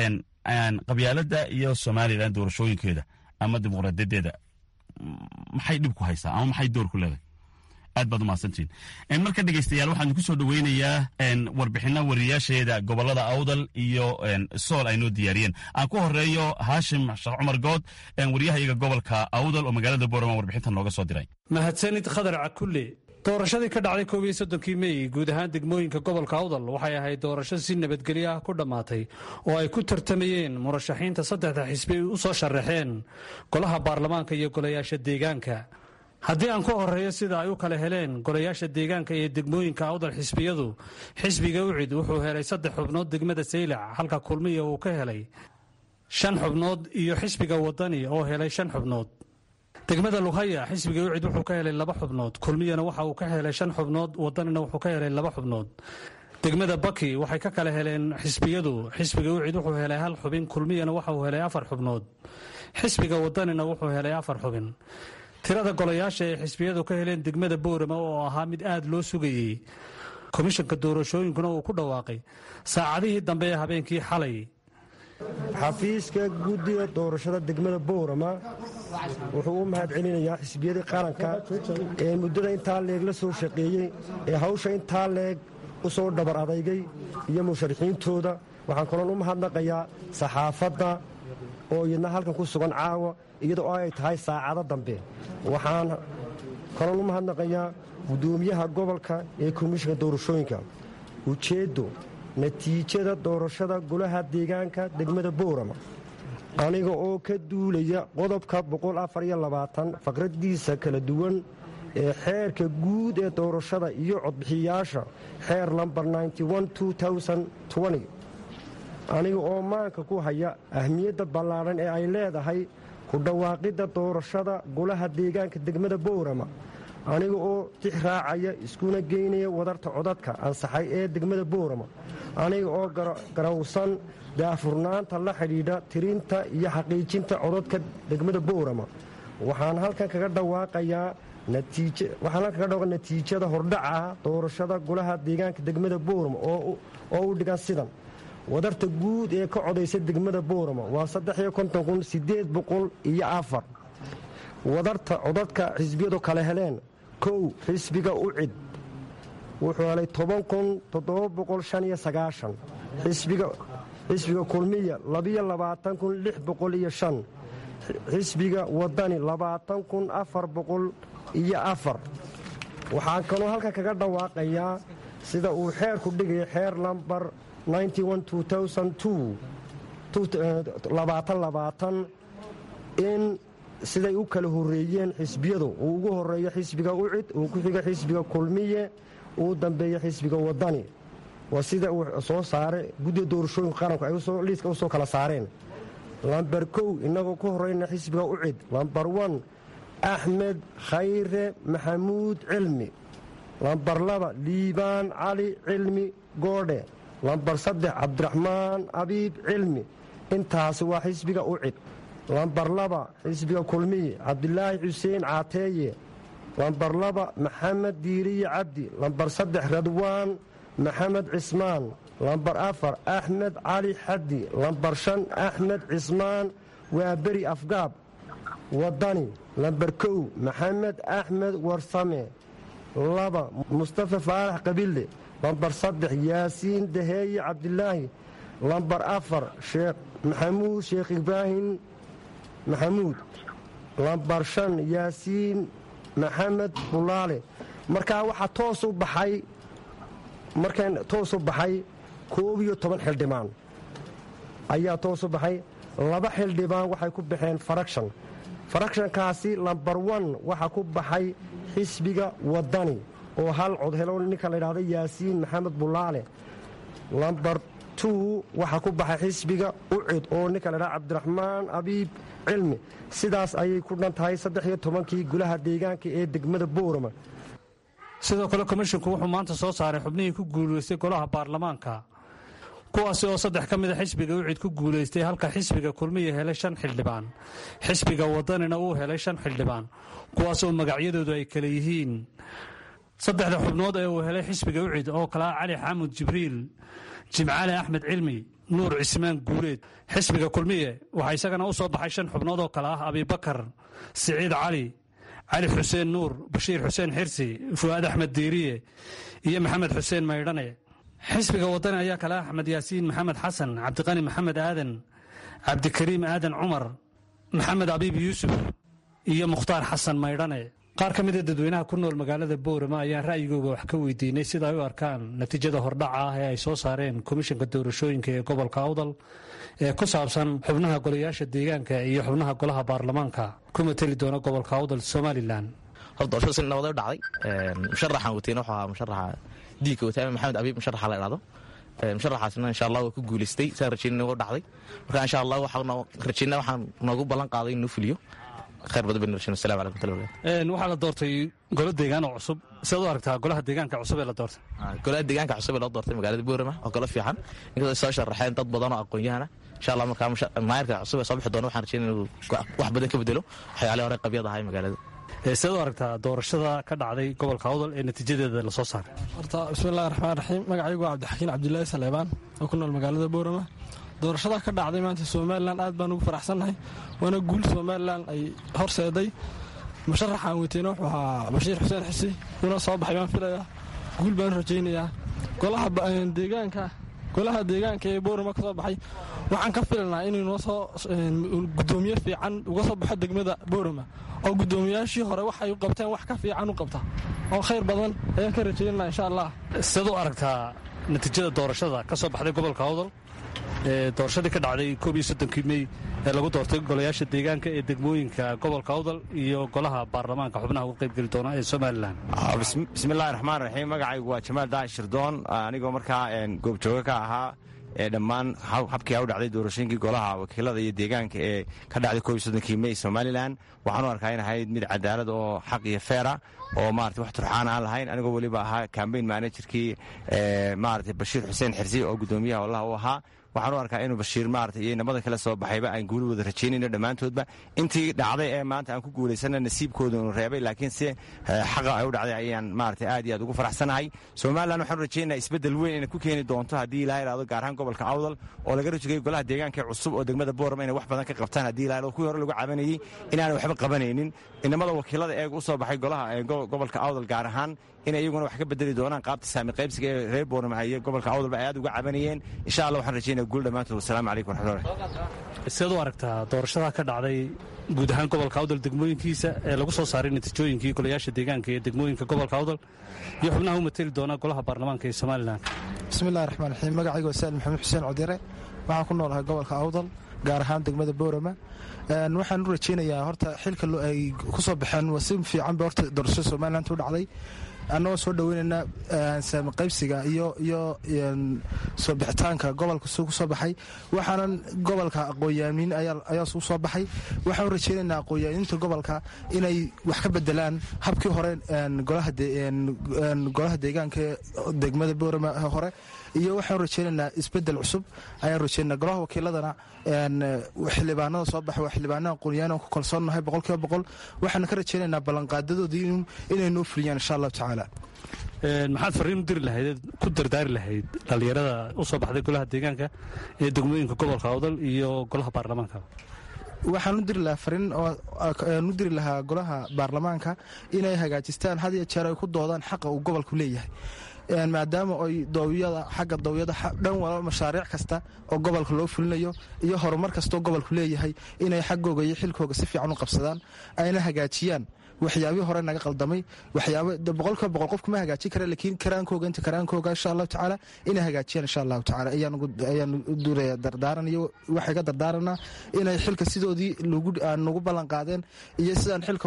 qabyaaladda iyo somalilan doorashooyinkeeda ama dimuqraadiyadeeda maxay dhib ku haysaa ama maxay door ku leedahay aad baad umahadsantihin marka dhegeystayaal waxaan ku soo dhoweynayaa warbixina wariyaasheeda gobolada awdal iyo sool ay noo diyaariyeen aan ku horeeyo haashim sheekh cumar good wariyahayaga gobolka awdal oo magaalada boorama warbixintan nooga soo diray mahadsanid khadar cakulle doorashadii ka dhacday koob iyo soddonkii mey guud ahaan degmooyinka gobolka awdal waxay ahayd doorasho si nabadgelyo ah ku dhammaatay oo ay ku tartamayeen murashaxiinta saddexda xisbi u soo sharaxeen golaha baarlamaanka iyo golayaasha deegaanka haddii aan ku horeeyo sida ay u kala heleen golayaasha deegaanka iyo degmooyinka awdal xisbiyadu xisbiga ucid wuxuu helay saddex xubnood degmada saylac halka kulmiya uu ka helay shan xubnood iyo xisbiga wadani oo helay shan xubnood degmada lughaya xisbiga ucid wuxuu ka helay laba xubnood kulmiyana waxa uu ka helay shan xubnood wadanina wuxuu ka helay laba xubnood degmada baki waxay ka kala heleen xisbiyadu xisbiga ucid wuxuu helay hal xubin kulmiyana waxa uu helay afar xubnood xisbiga wadanina wuxuu helay afar xubin tirada golayaasha ee xisbiyadu ka heleen degmada boorama oo ahaa mid aad loo sugayey komishanka doorashooyinkuna uu ku dhawaaqay saacadihii dambe ee habeenkii xalay xafiiska guddiga doorashada degmada boorama wuxuu u mahad celinayaa xisbiyadii qaranka ee muddada intaa leeg la soo shaqeeyey ee hawsha intaa leeg u soo dhabar adaygay iyo musharaxiintooda waxaan kaloon u mahadnaqayaa saxaafadda oo iyadna halkan ku sugan caawa iyadoo ay tahay saacado dambe waxaan kaloon u mahadnaqayaa guddoomiyaha gobolka ee komishinka doorashooyinka ujeeddo natiijada doorashada golaha deegaanka degmada boorama aniga oo ka duulaya qodobka faqradiisa kala duwan ee xeerka guud ee doorashada iyo codbixiyaasha xeer lambar aniga oo maanka ku haya ahmiyadda ballaadhan ee ay leedahay ku dhawaaqidda doorashada golaha deegaanka degmada boorama aniga oo tix raacaya iskuna geynaya wadarta codadka ansaxay ee degmada boorama aniga oo garawsan daafurnaanta la xidhiidha tirinta iyo xaqiijinta codadka degmada boorama waxaan halkan kaga dhawaaqayaa natiijada hordhaca doorashada golaha deegaanka degmada boorama oo u dhigan sidan wadarta guud ee ka codaysa degmada boorama waa iyo afar wadarta codadka xisbiyadu kale heleen kow xisbiga ucid wuxuu helay xisbiga kulmiya xisbiga wadani iyo afar waxaan kaloo halkan kaga dhawaaqayaa sida uu xeerku dhigaya xeer lambar in siday u kala horeeyeen xisbiyadu uu ugu horeeyo xisbiga ucid uu ku xiga xisbiga kulmiye uu dambeeyo xisbiga wadani waa sida uu soo saare guddiga doorashooyinka qaranku ay liiska u soo kala saareen lambar kow innagoo ku horeyna xisbiga ucid lambar wan axmed khayre maxamuud cilmi lambar laba liibaan cali cilmi goodhe lambar saddex cabdiraxmaan abiib cilmi intaasi waa xisbiga ucid lambar laba xisbiga kulmiye cabdilaahi xuseen caateeye lambar laba maxamed diiriye cabdi lambar saddex radwaan maxamed cismaan lambar afar axmed cali xaddi lambar shan axmed cismaan waa beri afgaab wadani lambar kow maxamed axmed warsame laba mustafa faarax qabille lambar saddex yaasiin daheeye cabdilaahi lambar afar sheekh maxamuud sheekh ibraahim maxamuud lambar shan yaasiin maxamed bulaale markaa waxaa toos u baxay markan toos u baxay koob iyo toban xildhibaan ayaa toos u baxay laba xildhibaan waxay ku baxeen farakshan farakshankaasi lambar wan waxaa ku baxay xisbiga wadani oo hal cod helo ninka la ydhahda yaasiin maxamed bulaale lambar tu waxaa ku baxay xisbiga ucid oo ninka la ydhahda cabdiraxmaan abiib cilmi sidaas ayay ku dhan tahay saddex iyo tobankii gulaha deegaanka ee degmada boorama sidoo kale komishinku wuxuu maanta soo saaray xubnihii ku guulaystay golaha baarlamaanka kuwaasi oo saddex ka mida xisbiga ucid ku guulaystay halka xisbiga kulmiya helay shan xildhibaan xisbiga wadanina uu helay shan xildhibaan kuwaasoo magacyadoodu ay kale yihiin saddexda xubnood ee uu helay xisbiga ucid oo kale ah cali xaamud jibriil jimcaale axmed cilmi nuur cismaan guuleed xisbiga kulmiye waxaa isagana u soo baxay shan xubnood oo kale ah abibakar siciid cali cali xuseen nuur bashiir xuseen xirsi fu'aad axmed diiriye iyo maxamed xuseen maydhane xisbiga wadani ayaa kale ah axmed yaasiin maxamed xasan cabdiqani maxamed aadan cabdikariim aadan cumar maxamed abiib yuusuf iyo mukhtaar xasan maydhane qaar ka mida dadweynaha ku nool magaalada boorama ayaan ra'yigooga wax ka weydiinay sida ay u arkaan natiijada hordhaca ah ee ay soo saareen komishanka doorashooyinka ee gobolka awdal ee ku saabsan xubnaha golayaasha deegaanka iyo xubnaha golaha baarlamaanka ku mateli doona gobolka awdal somalilan hor doorashada si nabada u dhacday musharaxan wateyna wuxuu ahaa musharaxa diinka wataame maxamed abiib musharaxa la idhahdo musharaxaasna insha allah waa ku guulaystay saan rajeynina u dhacday marka insha allah waxaan rajeynaa waxaan noogu ballan qaaday inuu fuliyo khayr badan baynu rajeyna assalamu calaykum waraxmatullahi wabarakatuh waxaa la doortay golo deegaan oo cusub sidaad u aragtaa golaha deegaanka cusub ee la doortay golaha deegaanka cusub ee loo doortay magaalada boorama oo golo fiican inkastoo soo sharaxeen dad badan oo aqoon-yahana insha allah markaa maayarka cusub ee soo bixi doona waxaan rajeynaya inuu wax badan ka bedelo waxyaalihii hore qabyad ahay magaalada sidaad u aragtaa doorashada ka dhacday gobolka awdal ee natiijadeeda lasoo saaray horta bismillahi raxmaan raxiim magacaygu waa cabdixakiin cabdilaahi saleebaan oo ku nool magaalada boorama doorashada ka dhacday maanta somalilan aad baan ugu faraxsannahay waana guul somalilan ay horseeday musharaxaan weyteyna wuxuu ahaa bashiir xuseen xisi una soo baxay baan filayaa guul baan rajaynayaa golaha deegaanka golaha deegaanka ee boorama ka soo baxay waxaan ka filanaa inuu noo soo gudoomiye fiican uga soo baxo degmada boorama oo gudoomiyaashii hore wax ay u qabteen wax ka fiican u qabta oo khayr badan ayaan ka rajaynana insha allah sidaad u aragtaa natiijada doorashada ka soo baxday gobolka awdal ee doorashadii ka dhacday koob iyo soddonkii mey ee lagu doortay golayaasha deegaanka ee degmooyinka gobolka awdal iyo golaha baarlamaanka xubnaha uga qaybgeli doona ee somalilan bismillahi raxmaan raxiim magacaygu waa jamaal daaci shirdoon anigoo markaa goobjooga ka ahaa ee dhammaan habkii u dhacday doorashooyinkii golaha wakiilada iyo deegaanka ee ka dhacday koob iyo soddonkii mey somalilan waxaan u arkaa in ahayd mid cadaalad oo xaq iyo feera oo maarata wax turxaan aan lahayn anigoo weliba ahaa kambayn manajerkii maarata bashiir xuseen xirsi oo guddoomiyaha wallaha u ahaa waxaan u arkaa inuu bashiir maarata iyo nabada kale soo baxayba aan guuli wada rajaynayno dhammaantoodba intii dhacday ee maanta aan ku guulaysana nasiibkooda unu reebay laakiin si xaqa ay u dhacday ayaan maarata aad iyo aad ugu faraxsanahay somalilan waxaanu rajaynaa isbeddel weyn inay ku keeni doonto haddii ilaa idhahdo gaar ahaan gobolka awdal oo laga rajogay golaha deegaanka cusub oo degmada boorama inay wax badan ka qabtaan haddii ilaa idhahdo kuwii hore lagu cabanayey inaanay waxba qabanaynin inamada wakiilada eeg u soo baxay golaha gobolka awdal gaar ahaan inay iyaguna wax ka bedeli doonaan qaabta saami qaybsiga ee reer boorama iyo gobolka awdalba ay aad uga cabanayeen insha allah waxaan rajaynaya guul dhammaantood wasalaamu calaykum waraxmatullahi sidaad u aragtaa doorashada ka dhacday guud ahaan gobolka awdal degmooyinkiisa ee lagu soo saaray natiijooyinkii golayaasha deegaanka ee degmooyinka gobolka awdal iyo xubnaha u mateli doona golaha baarlamaanka ee somalilan bismillahi raxmaan raxiim magacaygu waa saal maxamed xuseen codire waxaan ku noolahay gobolka awdal gaar ahaan degmada boorama waxaan u rajaynayaa horta xilka ay ku soo baxeen waa si fiicanba horta doorashada somaliland u dhacday annagoo soo dhoweynaynaa saami qaybsiga iyo iyo soo bixitaanka gobolka ku soo baxay waxaanan gobolka aqoonyaamiin ayaa u soo baxay waxaan u rajaynaynaa aqoonyaamiinta gobolka inay wax ka bedelaan habkii hore golaha deegaanka degmada boorama hore iyo waxaan rajaynaynaa isbedel cusub ayaan rajaynaa golaha wakiiladana xildhibaanada soo baxa waa xildhibaanada aqoonyahan ku kalsoonnahay boqolkiiba boqol waxaan ka rajaynaynaa ballanqaadadoodii inay noo fuliyaan insha allahu tacaala maxaad fariin u diri lahayd ku dardaari lahayd dhallinyarada u soo baxday golaha deegaanka ee degmooyinka gobolka awdal iyo golaha baarlamaanka waxaan u diri lahaa fariin aan u diri lahaa golaha baarlamaanka inay hagaajistaan had iyo jeer ay ku doodaan xaqa uu gobolku leeyahay maadaama ay dowiyada xagga dowiyada dhan walba mashaariic kasta oo gobolka loo fulinayo iyo horumar kastoo gobolku leeyahay inay xaggooga iyo xilkooga si fiican u qabsadaan ayna hagaajiyaan waxyaabihii hore naga qaldamay waxyaaba boqolkiiba boqol qofku ma hagaajin kara laakiin karaankooga inta karaankooga insha allahu tacaala inay hagaajiyaan insha allahu tacaala ayaan u duraya dardaaran iyo waxay ka dardaaranaa inay xilka sidoodii nagu ballan qaadeen iyo sidaan xilka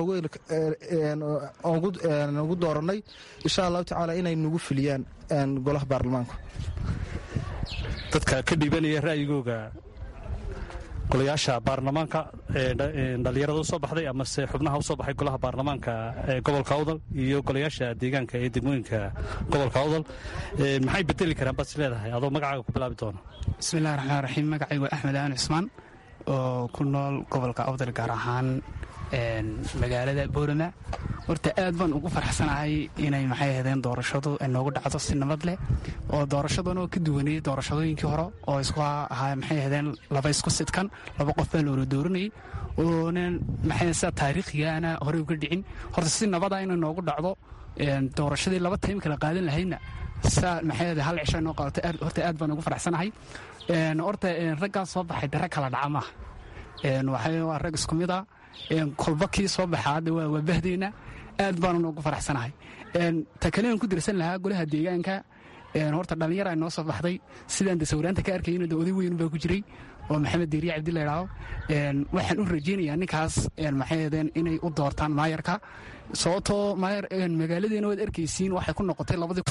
ugu dooranay insha allahu tacaala inay nagu fuliyaan golaha baarlamaanku dadka ka dhiibanaya ra'yigooga golayaasha baarlamaanka dhalinyarada u soo baxday amase xubnaha u soo baxay golaha baarlamaanka ee gobolka awdal iyo golayaasha deegaanka ee degmooyinka gobolka awdal maxay bedeli karaan baad is leedahay adoo magacaaga ku bilaabi doona bismillahi raxmaan raxiim magacaygu axmed aan cusmaan oo ku nool gobolka awdal gaar ahaan magaalada boorama horta aad baan ugu farxsanahay inay maxay ahaydeen doorashadu noogu dhacdo si nabad leh oo doorashadan oo ka duwanayay doorashadooyinkii hore oo isku ahaa maxay ahaydeen laba isku sidkan laba qof baa loola dooranayay oonan maxay sida taariikhigaana horey uga dhicin horta si nabada inay noogu dhacdo doorashadii laba taym kala qaadan lahaydna saa maxay ahayd hal cisho noo qaadato horta aad baan ugu farxsanahay horta raggaa soo baxay dare kala dhaca maaha waxay waa rag isku mid ah kolba kii soo baxa hadda waa bahdeyna aad baanu ugu faraxsanahay ta kalean ku dirsan lahaa golaha deegaanka horta dhallinyara ay noo soo baxday sidaan de sawiraanta ka arkayno de oday weyn baa ku jiray oo maxamed deeriye cabdi laydhaao waxaan u rajaynayaa ninkaas maxaydeen inay u doortaan maayarka sababtoo maayar magaaladeena waad arkaysiin waxay ku noqotay labadii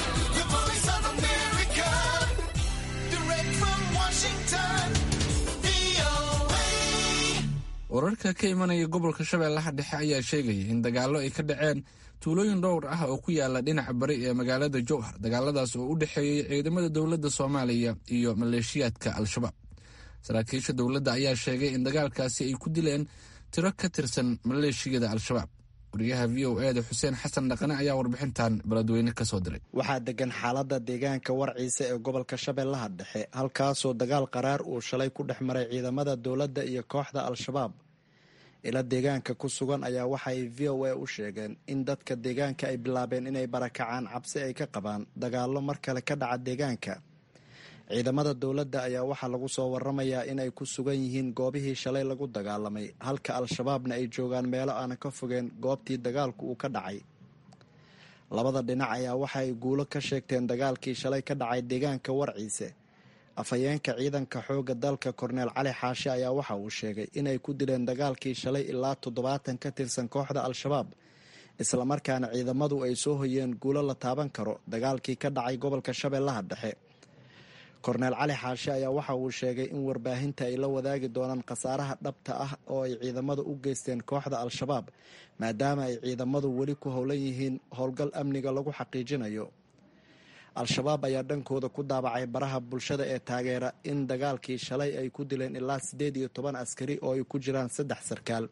wararka ka imanaya gobolka shabeellaha dhexe ayaa sheegaya in dagaallo ay ka dhaceen tuulooyin dhowr ah oo ku yaala dhinaca bari ee magaalada jowhar dagaaladaas oo u dhexeeyey ciidamada dowladda soomaaliya iyo maleeshiyaadka al-shabaab saraakiisha dowladda ayaa sheegay in dagaalkaasi ay ku dileen tiro ka tirsan maleeshiyada al-shabaab wariyaha v o e da xuseen xasan dhaqane ayaa warbixintan beledweyne ka soo diray waxaa degan xaalada deegaanka warciisa ee gobolka shabeellaha dhexe halkaasoo dagaal qaraar uu shalay ku dhex maray ciidamada dowladda iyo kooxda al-shabaab ila deegaanka ku sugan ayaa waxa ay v o a u sheegeen in dadka deegaanka ay bilaabeen inay barakacaan cabsi ay ka qabaan dagaallo mar kale ka dhaca deegaanka ciidamada dowladda ayaa waxaa lagu soo waramayaa inay ku sugan yihiin goobihii shalay lagu dagaalamay halka al-shabaabna ay joogaan meelo aanan ka fogeen goobtii dagaalku uu ka dhacay labada dhinac ayaa waxa ay guulo ka sheegteen dagaalkii shalay ka dhacay deegaanka warciise afhayeenka ciidanka xoogga dalka korneel cali xaashe ayaa waxa uu sheegay inay ku dileen dagaalkii shalay ilaa toddobaatan ka tirsan kooxda al-shabaab islamarkaana ciidamadu ay soo hoyeen guulo la taaban karo dagaalkii ka dhacay gobolka shabeellaha dhexe korneel cali xaashe ayaa waxa uu sheegay in warbaahinta ay la wadaagi doonaan khasaaraha dhabta ah oo ay ciidamadu u geysteen kooxda al-shabaab maadaama ay ciidamadu weli ku howlan yihiin howlgal amniga lagu xaqiijinayo al-shabaab ayaa dhankooda ku daabacay baraha bulshada ee taageera in dagaalkii shalay ay ku dileen ilaa siddeed iyo toban askari oo ay ku jiraan saddex sarkaal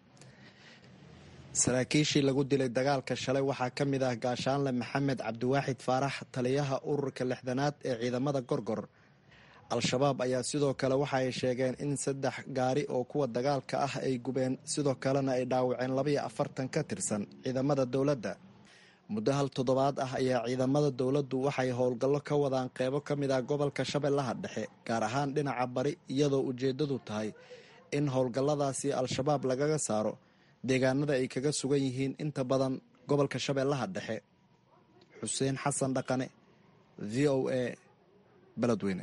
saraakiishii lagu dilay dagaalka shalay waxaa ka mid ah gaashaanle maxamed cabdiwaaxid faarax taliyaha ururka lixdanaad ee ciidamada gorgor al-shabaab ayaa sidoo kale waxa ay sheegeen in saddex gaari oo kuwa dagaalka ah ay gubeen sidoo kalena ay dhaawaceen labaiyo afartan ka tirsan ciidamada dowladda muddo hal toddobaad ah ayaa ciidamada dowladdu waxay howlgallo ka wadaan qeybo ka mid ah gobolka shabeellaha dhexe gaar ahaan dhinaca bari iyadoo ujeeddadu tahay in howlgalladaasi al-shabaab lagaga saaro deegaanada ay kaga sugan yihiin inta badan gobolka shabeellaha dhexe xuseen xasan dhaqane v o a beledweyne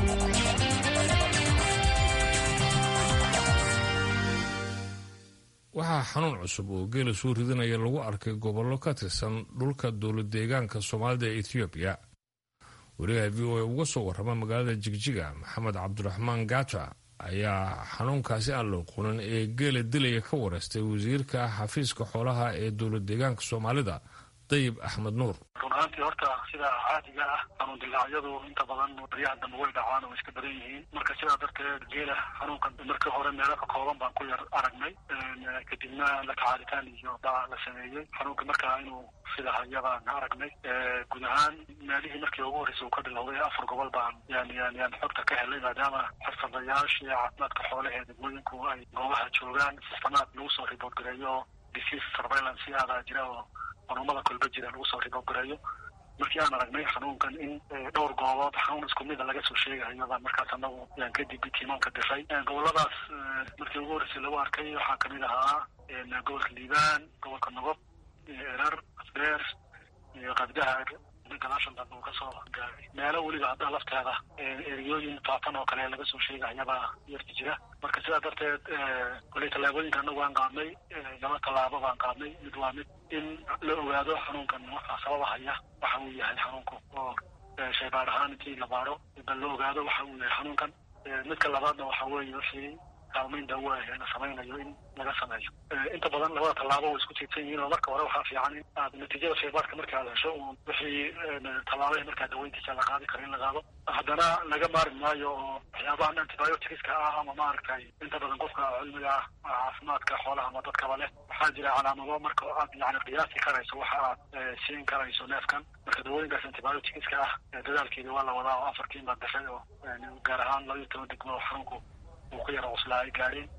waxaa xanuun cusub oo geela soo ridinaya lagu arkay gobollo ka tirsan dhulka dowlad deegaanka soomaalida ee ethoobiya wariyaha v o a uga soo warrama magaalada jigjiga maxamed cabdiraxmaan gaaja ayaa xanuunkaasi aan la oqonin ee geela dilaya ka wareystay wasiirka xafiiska xoolaha ee dowlad deegaanka soomaalida dayib axmed nuur run ahaantii horta sida caadiga ah xanuun dilaacyadu inta badan baryaha dambe way dhacaan oo iska badan yihiin marka sidaa darteed geela xanuunkan markii hore meelo ka kooban baan ku yar aragnay kadibna la tacaalitaan iyo dhaca la sameeyey xanuunka markaa inuu sida hayabaan aragnay guud ahaan meelihii markii ugu horreysay uu ka bilowday afar gobol baan yani yani yani xogta ka helay maadaama xirfadayaashii caafimaadka xoolaha degmooyinku ay goobaha joogaan sistamaad lagu soo ribood gareeyo disease surveillance aadaa jira oo xanuumada kolba jira lagu soo ribogareeyo markii aan aragnay xanuunkan in dhowr goobood xanuun isku mida laga soo sheegayo baan markaas anagu yaan kadib tiimaanka diray goboladaas markii ugu horreysay lagu arkay waxaa kamid ahaa gobolka liibaan gobolka nogob erar asbeer iyo qabdaha gadaashan dambe uu kasoo gaaray meelo weliba hadda lafteeda eriyooyin faafan oo kale laga soo sheegayabaa yarti jira marka sidaa darteed koley tallaabooyinka anagu aan qaadnay laba tallaabo baan qaadnay mid waa mid in la ogaado xanuunkan waxaa sababahaya waxa uu yahay xanuunku oo shaybaar ahaan intii la baaro bal la ogaado waxa uu yahay xanuunkan midka labaadna waxa weeye wixii kaalmayn daawo ah la samaynayo in laga sameeyo inta badan labada tallaabo way isku tiirsan yihiin oo marka hore waxaa fiican in aad natiijada shaybaarka marka aad hesho uun wixii tallaabahii markaa daweyntiisa la qaadi karo in la qaado haddana laga maari maayo oo waxyaabahan antibioticska ah ama maaragtay inta badan qofka cilmiga caafimaadka xoolaha ama dadkaba leh waxaa jira calaamado marka aad yani qiyaasi karayso waxa aad siin karayso neefkan marka dawooyinkaas antibioticska ah dadaalkeeda waa la wadaa oo afarkiin baa dashay oo gaar ahaan laba iyo toban degmo oo xanuunku uu ku yara cuslaa ay gaadheen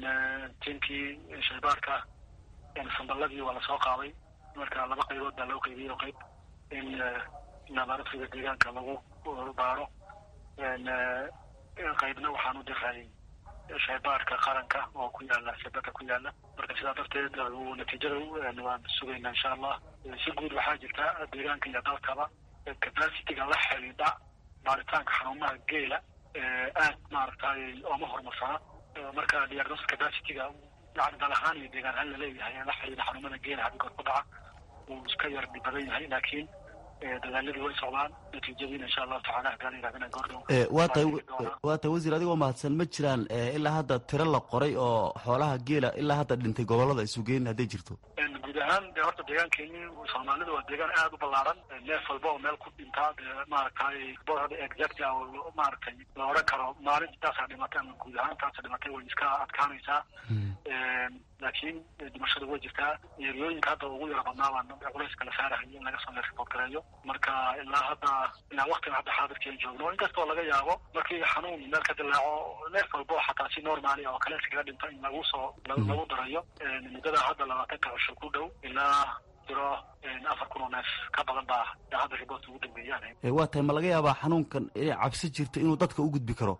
tiimkii shaybaarka samballadii waa lasoo qaaday marka laba qaybood baa loo qaybiyey oo qayb in laboratoriga deegaanka lagu baaro qaybna waxaan u diray shaybaarka qaranka oo ku yaala shabada ku yaala marka sidaa darteed natiijada waan sugaynaa insha allah si guud waxaa jirta deegaanka iyo dalkaba capacity-ga la xidhiidha baaritaanka xanuunaha geela aad maaragtay ooma horumarsana marka diagnosis capacity-ga yani dal ahaan iyo deegaan ahaan laleeyahay la xidhiidha xanuunada geela hadgood ku dhaca uu iska yar badan yahay laakiin dadaaladii way socdaan natiijadiina insha allahu tacala haddaan yidhahdana goordhow waa tahay waa tahay wasiir adigoo mahadsan ma jiraan ilaa hadda tiro la qoray oo xoolaha geela ilaa hadda dhintay gobolada isugeyn hadday jirto guud ahaan de horta deegaankeeni soomaalida waa deegaan aad u ballaaran neef walba oo meel ku dhintaa dee maaragtay boorada exact ah oo maaragtay la odhan karo maalin intaasaa dhimatay ama guud ahaan taasa dhimatay way iska adkaanaysaa laakiin dhimashada way jirtaa yeeriyooyinka hadda ugu yara badnaa baan culayska la saarahay in laga soo report gareeyo marka ilaa hadda ilaa waktiga hadda xaadirkii aan joogno inkastoo laga yaabo markii xanuun meel ka dilaaco neef walba oo xataa si normaali oo kale iskaga dhinto in lagu soo lagu darayo muddada hadda labaatanka cusho ku dhow ilaa jiro afar kun oo neef ka badan baa hadda riboorta ugu dambeeyaan waa tahay ma laga yaabaa xanuunkan inay cabsi jirto inuu dadka u gudbi karo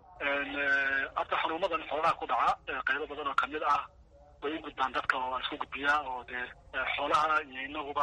hadda xanuumadan xoolaha ku dhaca qaybo badan oo kamid ah way u gudbaan dadka oo waa isku gudbiyaa oo dee xoolaha iyo inaguba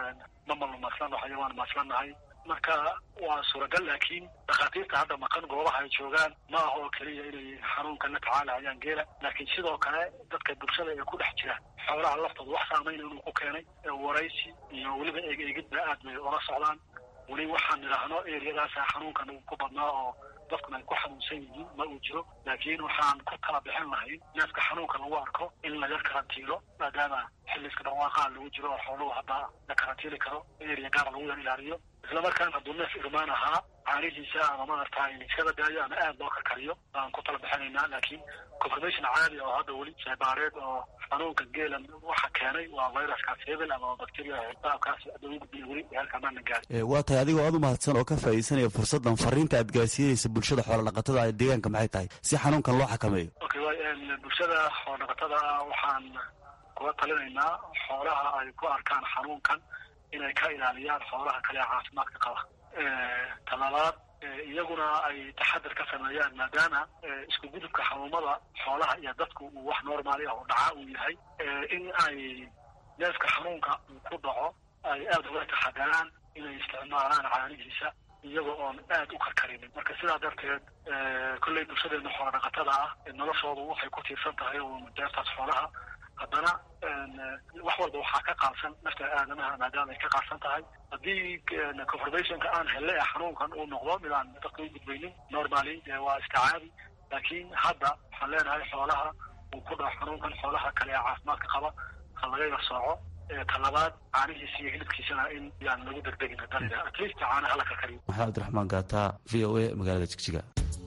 ma malnumaaslan xayawaan maaslanahay marka waa suuragal laakiin dhakhaatiirta hadda maqan goobaha ay joogaan ma aha oo keliya inay xanuunkan la tacaalahayaan geela laakiin sidoo kale dadka bulshada ee ku dhex jira xoolaha laftooda wax saamayna inuu ku keenay waraysi iyo weliba eeg eegidba aad bay ola socdaan weli waxaan idhaahno eriyadaasa xanuunkan uu ku badnaa oo dadkuna ay ku xanuunsan yihiin ma uu jiro laakiin waxaan ku kala bixin lahayn neefka xanuunka lagu arko in laga karantiilo maadaama xilliska dhawaaqaa lagu jiro oo xooluhu hadda la karantiili karo eriya gaara lagu yar ilaaliyo islamarkaana hadduu neef irmaan ahaa caanihiisa ama maaragtay iskada daayo ama aad loo karkariyo baan ku tala bixinaynaa laakiin confirmation caadi oo hadda weli sheebaareed oo xanuunka geelan waxa keenay waa viruskaas hebel ama bacteria baabkaas hadda ugu gudbiya weli heerka maana gaarin waa tahay adigoo aad u mahadsan oo ka faa'iidaysanaya fursaddan fariinta aad gaarsiinaysa bulshada xoolodhaqatada ee deegaanka maxay tahay si xanuunkan loo xakameeyo okay bulshada xoolodhaqatada waxaan kula talinaynaa xoolaha ay ku arkaan xanuunkan inay ka ilaaliyaan xoolaha kale ee caafimaadka qaba talabaad iyaguna ay taxadir ka sameeyaan maadaama isku gudubka xanuumada xoolaha iyo dadku uu wax normaali ah oo dhaca uu yahay in ay neefka xanuunka uu ku dhaco ay aada uga taxadaraan inay isticmaalaan caanihiisa iyaga oon aad u karkarinin marka sidaa darteed kolley bulshadeena xoola dhaqatada ah noloshoodu waxay ku tiirsan tahay oo deertaas xoolaha haddana wax walba waxaa ka qaadsan nafta aadamaha maadaama ay ka qaadsan tahay haddii confirmationka aan hele ee xanuunkan uu noqdo mid aan dadka u gudbaynin normally dee waa iska caadi laakiin hadda waxaan leenahay xoolaha uu ku dhaco xanuunkan xoolaha kale ee caafimaadka qaba ha laga yar sooco talabaad caanihiisa iyo hilibkiisana in yaan lagu degdegin haddaan at least caanaha la karkariyo maxamed abdiraxmaan gaata v o a magaalada jigjiga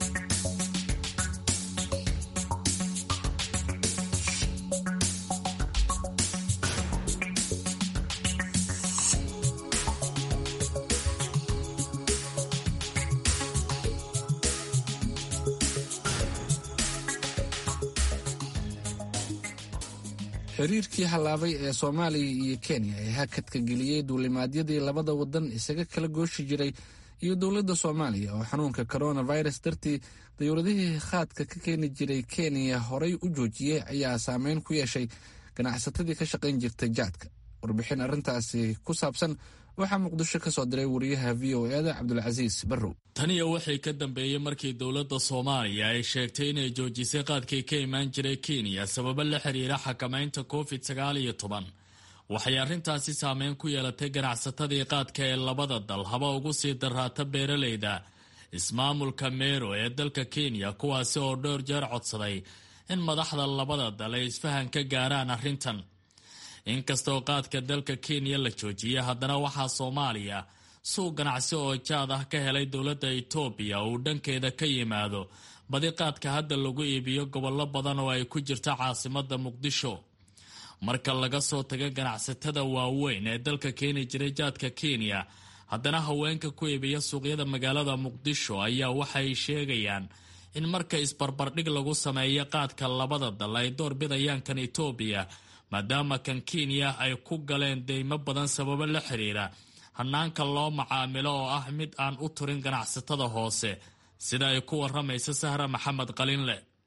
xiriirkii hallaabay ee soomaaliya iyo kenya ee hakadka geliyey duulimaadyadii labada wadan isaga kala gooshi jiray iyo dowladda soomaaliya oo xanuunka coronavirus dartii dowladihii khaadka ka keeni jiray kenya horay u joojiyey ayaa saameyn ku yeeshay ganacsatadii ka shaqayn jirtay jaadka warbixin arrintaasi ku saabsan waxaa muqdisho ka soo diray wariyaha v o eda cabdulcasiis barrow taniya waxay ka dambeeyey markii dowladda soomaaliya ay sheegtay inay joojisay qaadkii ka imaan jiray kenya sababo la xiriira xakamaynta covid sagaal iyo toban waxay arrintaasi saameyn ku yeelatay ganacsatadii qaadka ee labada dal haba ugu sii daraata beeralayda ismaamulka meero ee dalka kenya kuwaasi oo dhowr jeer codsaday in madaxda labada dal ay isfahan ka gaaraan arrintan inkastoo qaadka dalka kenya la joojiyay haddana waxaa soomaaliya suuq ganacsi oo jaad ah ka helay dowladda itoobiya uu dhankeeda ka yimaado badi qaadka hadda lagu iibiyo gobollo badan oo ay ku jirto caasimadda muqdisho marka laga soo tago ganacsatada waaweyn ee dalka keeni jiray jaadka kenya haddana haweenka ku iibiya suuqyada magaalada muqdisho ayaa waxay sheegayaan in marka isbarbardhig lagu sameeyo qaadka labada dal ay door bidayaan kan itoobiya maadaama kan kenya ay ku galeen deymo badan sababo la xiriira hanaanka loo macaamilo oo ah mid aan u turin ganacsatada hoose sida ay ku waramaysa sahra maxamed qalinle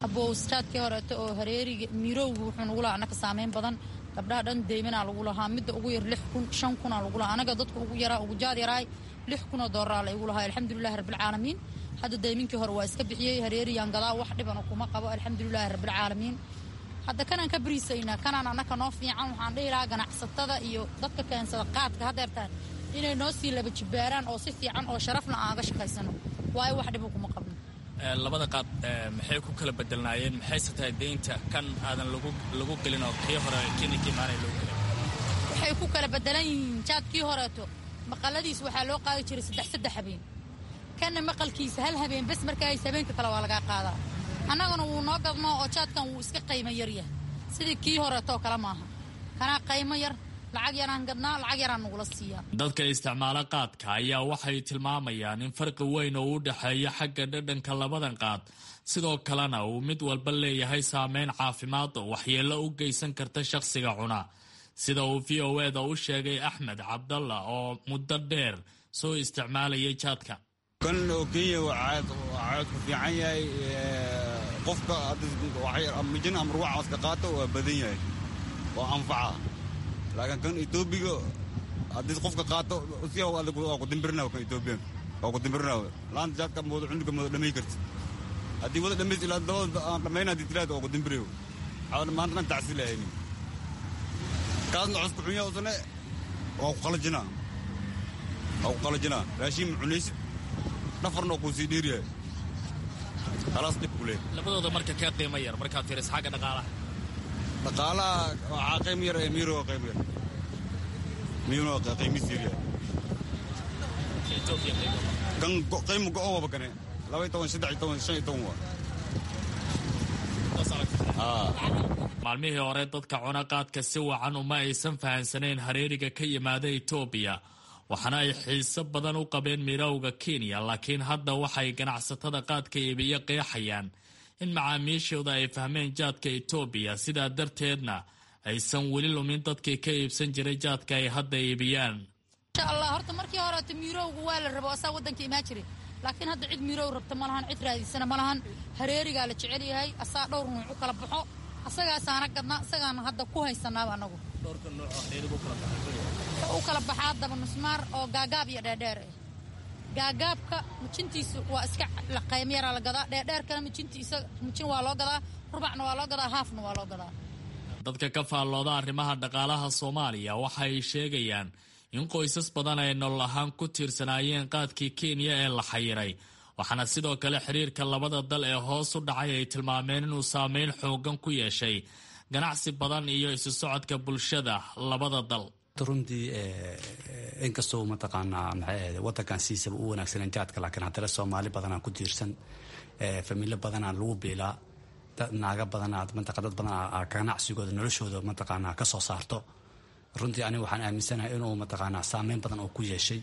abowstaadkii horeeto oo hareeriga mirowga wuxuu nagu lahaa annaka saameyn badan gabdhaha dhan deymanaa lagu lahaa midda ugu yar lix kun shan kunaa lagu lahaa anaga dadka ugu yaraa ugu jaad yaraay lix kunoo dooraraa la igu lahaa alxamdulilahi rabbilcaalamiin hadda deyminkii hore waa iska bixiyey hareeriyaan gadaa wax dhibana kuma qabo alxamdulilaahi rabbilcaalamiin hadda kanaan ka bariisaynaa kanaan annaka noo fiican waxaan dhihi lahaa ganacsatada iyo dadka keensada qaadka hadeertaan inay noo sii laba jibbaaraan oo si fiican oo sharafna aan aga shaqaysano waayo wax dhibu kuma qabno labada qaad maxay ku kala bedelnaayeen maxayse tahay deynta kan aadan lagu gelin oo kii hore keninkii maanay loo gelin waxay ku kala bedelan yihiin jaadkii horeeto maqaladiis waxaa loo qaadi jiray saddex saddex habeen kanna maqalkiisa hal habeen bes markaa hayse habeenka kale waa lagaa qaadaa annaguna wuu noo gadnoo oo jaadkan wuu iska qaymo yaryahay sidii kii horeetoo kale maaha kanaa qaymo yar lacag yaraan gadnaa lacag yaraan nagula siiyaa dadka isticmaalo qaadka ayaa waxay tilmaamayaan in farqi weyn oo u dhexeeya xagga dhadhanka labadan qaad sidoo kalena uu mid walba leeyahay saameyn caafimaad oo waxyeello u geysan karta shakhsiga cuna sida uu v o eda u sheegay axmed cabdalla oo muddo dheer soo isticmaalayay jaadka kan oo kenya caadku fiican yahay qofka mijin ama ruuxaaska qaato waa badan yahay waa anfaca laakiin kan etoobiga haddii qofka qaato si waa ku dimbirina kan etoobiyan waa ku dimbirina laanta jaadka moodo cunduga moodo dhamay karti haddii wada dhamays ilaa dabada aan dhammayna haddii tiraada waa ku dimbirayo waxaa maanta dhan tacsi lahayni kaasna cusku xunya usane waa ku qalajinaa waa ku qalajinaa raashin ma cunaysid dhafarna waa kuu sii dheeryahay khalaas dhib ku leeyahay labadooda marka kee qiimo yar markaad fiiriso xagga dhaqaalaha dhaqaalaha waxaa qayb yar ee miiro waa qayb yar miyuuna waa qiimis yar yahay kan qiimo go-on waba kane laba iyo toban saddex iyo toban shan iyo toban waa maalmihii hore dadka cuna qaadka si wacan uma aysan fahansanayn hareeriga ka yimaada etoobiya waxaana ay xiiso badan u qabeen mirowga kenya laakiin hadda waxay ganacsatada qaadka iibiyo qeexayaan in macaamiishooda ay fahmeen jaadka etoobiya sidaa darteedna aysan weli lumin dadkii ka iibsan jiray jaadka ay hadda iibiyaan insha allah horta markii horeeto miirowga waa la rabo asaa waddanka imaan jiray laakiin hadda cid miirow rabta ma lahan cid raadiisana ma lahan hareerigaa la jecel yahay asaa dhowr nuuc u kala baxo asagaasaana gadnaa isagaana hadda ku haysanaaba anagu u kala baxaa daba nusmaar oo gaagaab iyo dheerdheer ah gaagaabka mijintiisa waa iska qaymo yaraa la gadaa dheerdheerkana mijintiisa mijin waa loo gadaa rubacna waa loo gadaa haafna waa loo gadaa dadka ka faallooda arrimaha dhaqaalaha soomaaliya waxa ay sheegayaan in qoysas badan ay nolol ahaan ku tiirsanaayeen qaadkii kenya ee la xayiray waxaana sidoo kale xiriirka labada dal ee hoos u dhacay ay tilmaameen inuu saameyn xoogan ku yeeshay ganacsi badan iyo isu socodka bulshada labada dal runtii inkastoo mataqaanaa maxay wadankan siisaba u wanaagsanen jaadka laakiin haddana soomaali badanaa ku tiirsan familo badanaa lagu biilaa naaga badanaa mataqa dad badanaa ganacsigooda noloshooda mataqaanaa ka soo saarto runtii aniga waxaan aaminsanahay inuu mataqaanaa saameyn badan oo ku yeeshay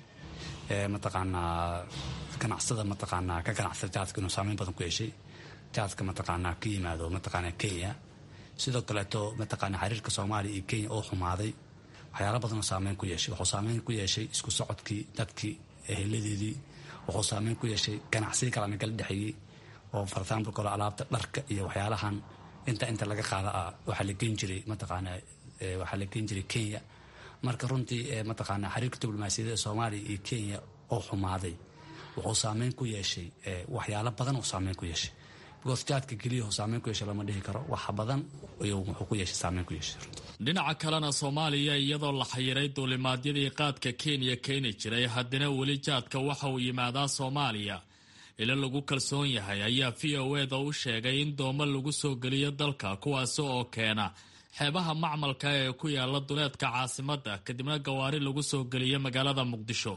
mataqaanaa ganacsada mataqaanaa ka ganacsada jaadka inuu saameyn badan ku yeeshay jaadka mataqaanaa ka yimaado mataqaanaa kenya sidoo kaleeto mataqaanaa xiriirka soomaaliya iyo kenya oo xumaaday waxyaala badanoo saameyn ku yeeshay wuxuu saameyn ku yeeshay isku socodkii dadkii eheladeedii wuxuu saameyn ku yeeshay ganacsiyo kalena kala dhexeeyey oo for example kale alaabta dharka iyo waxyaalahan inta inta laga qaada ah waxaa la geen jiray mataqaanaa waxaa la geen jiray kenya marka runtii mataqaanaa xiriirka diblomaasiyadda ee soomaaliya iyo kenya oo xumaaday wuxuu saameyn ku yeeshay waxyaalo badan oo saameyn ku yeeshay because jaadka keliya uu saameyn ku yeeshay lama dhihi karo wax badan ayuu wuxuu ku yeeshay saameyn ku yeeshay dhinaca kalena soomaaliya iyadoo la xayiray duulimaadyadii qaadka kenya keeni jiray haddana weli jaadka waxa uu yimaadaa soomaaliya ilo lagu kalsoon yahay ayaa v o eda u sheegay in doomo lagu soo geliyo dalka kuwaasi oo keena xeebaha macmalka ee ku yaala duleedka caasimadda kadibna gawaari lagu soo geliyo magaalada muqdisho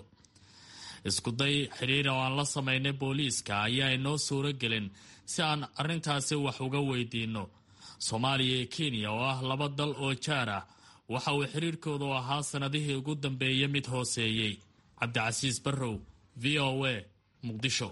iskuday xidhiir oo aan la samaynay booliiska ayaa inoo suuro gelin si aan arrintaasi wax uga weydiinno soomaaliya iyo kenya oo ah laba dal oo jaar ah waxa uu xiriirkoodu ahaa sannadihii ugu dambeeyey mid hooseeyey cabdicasiis barrow v o a muqdisho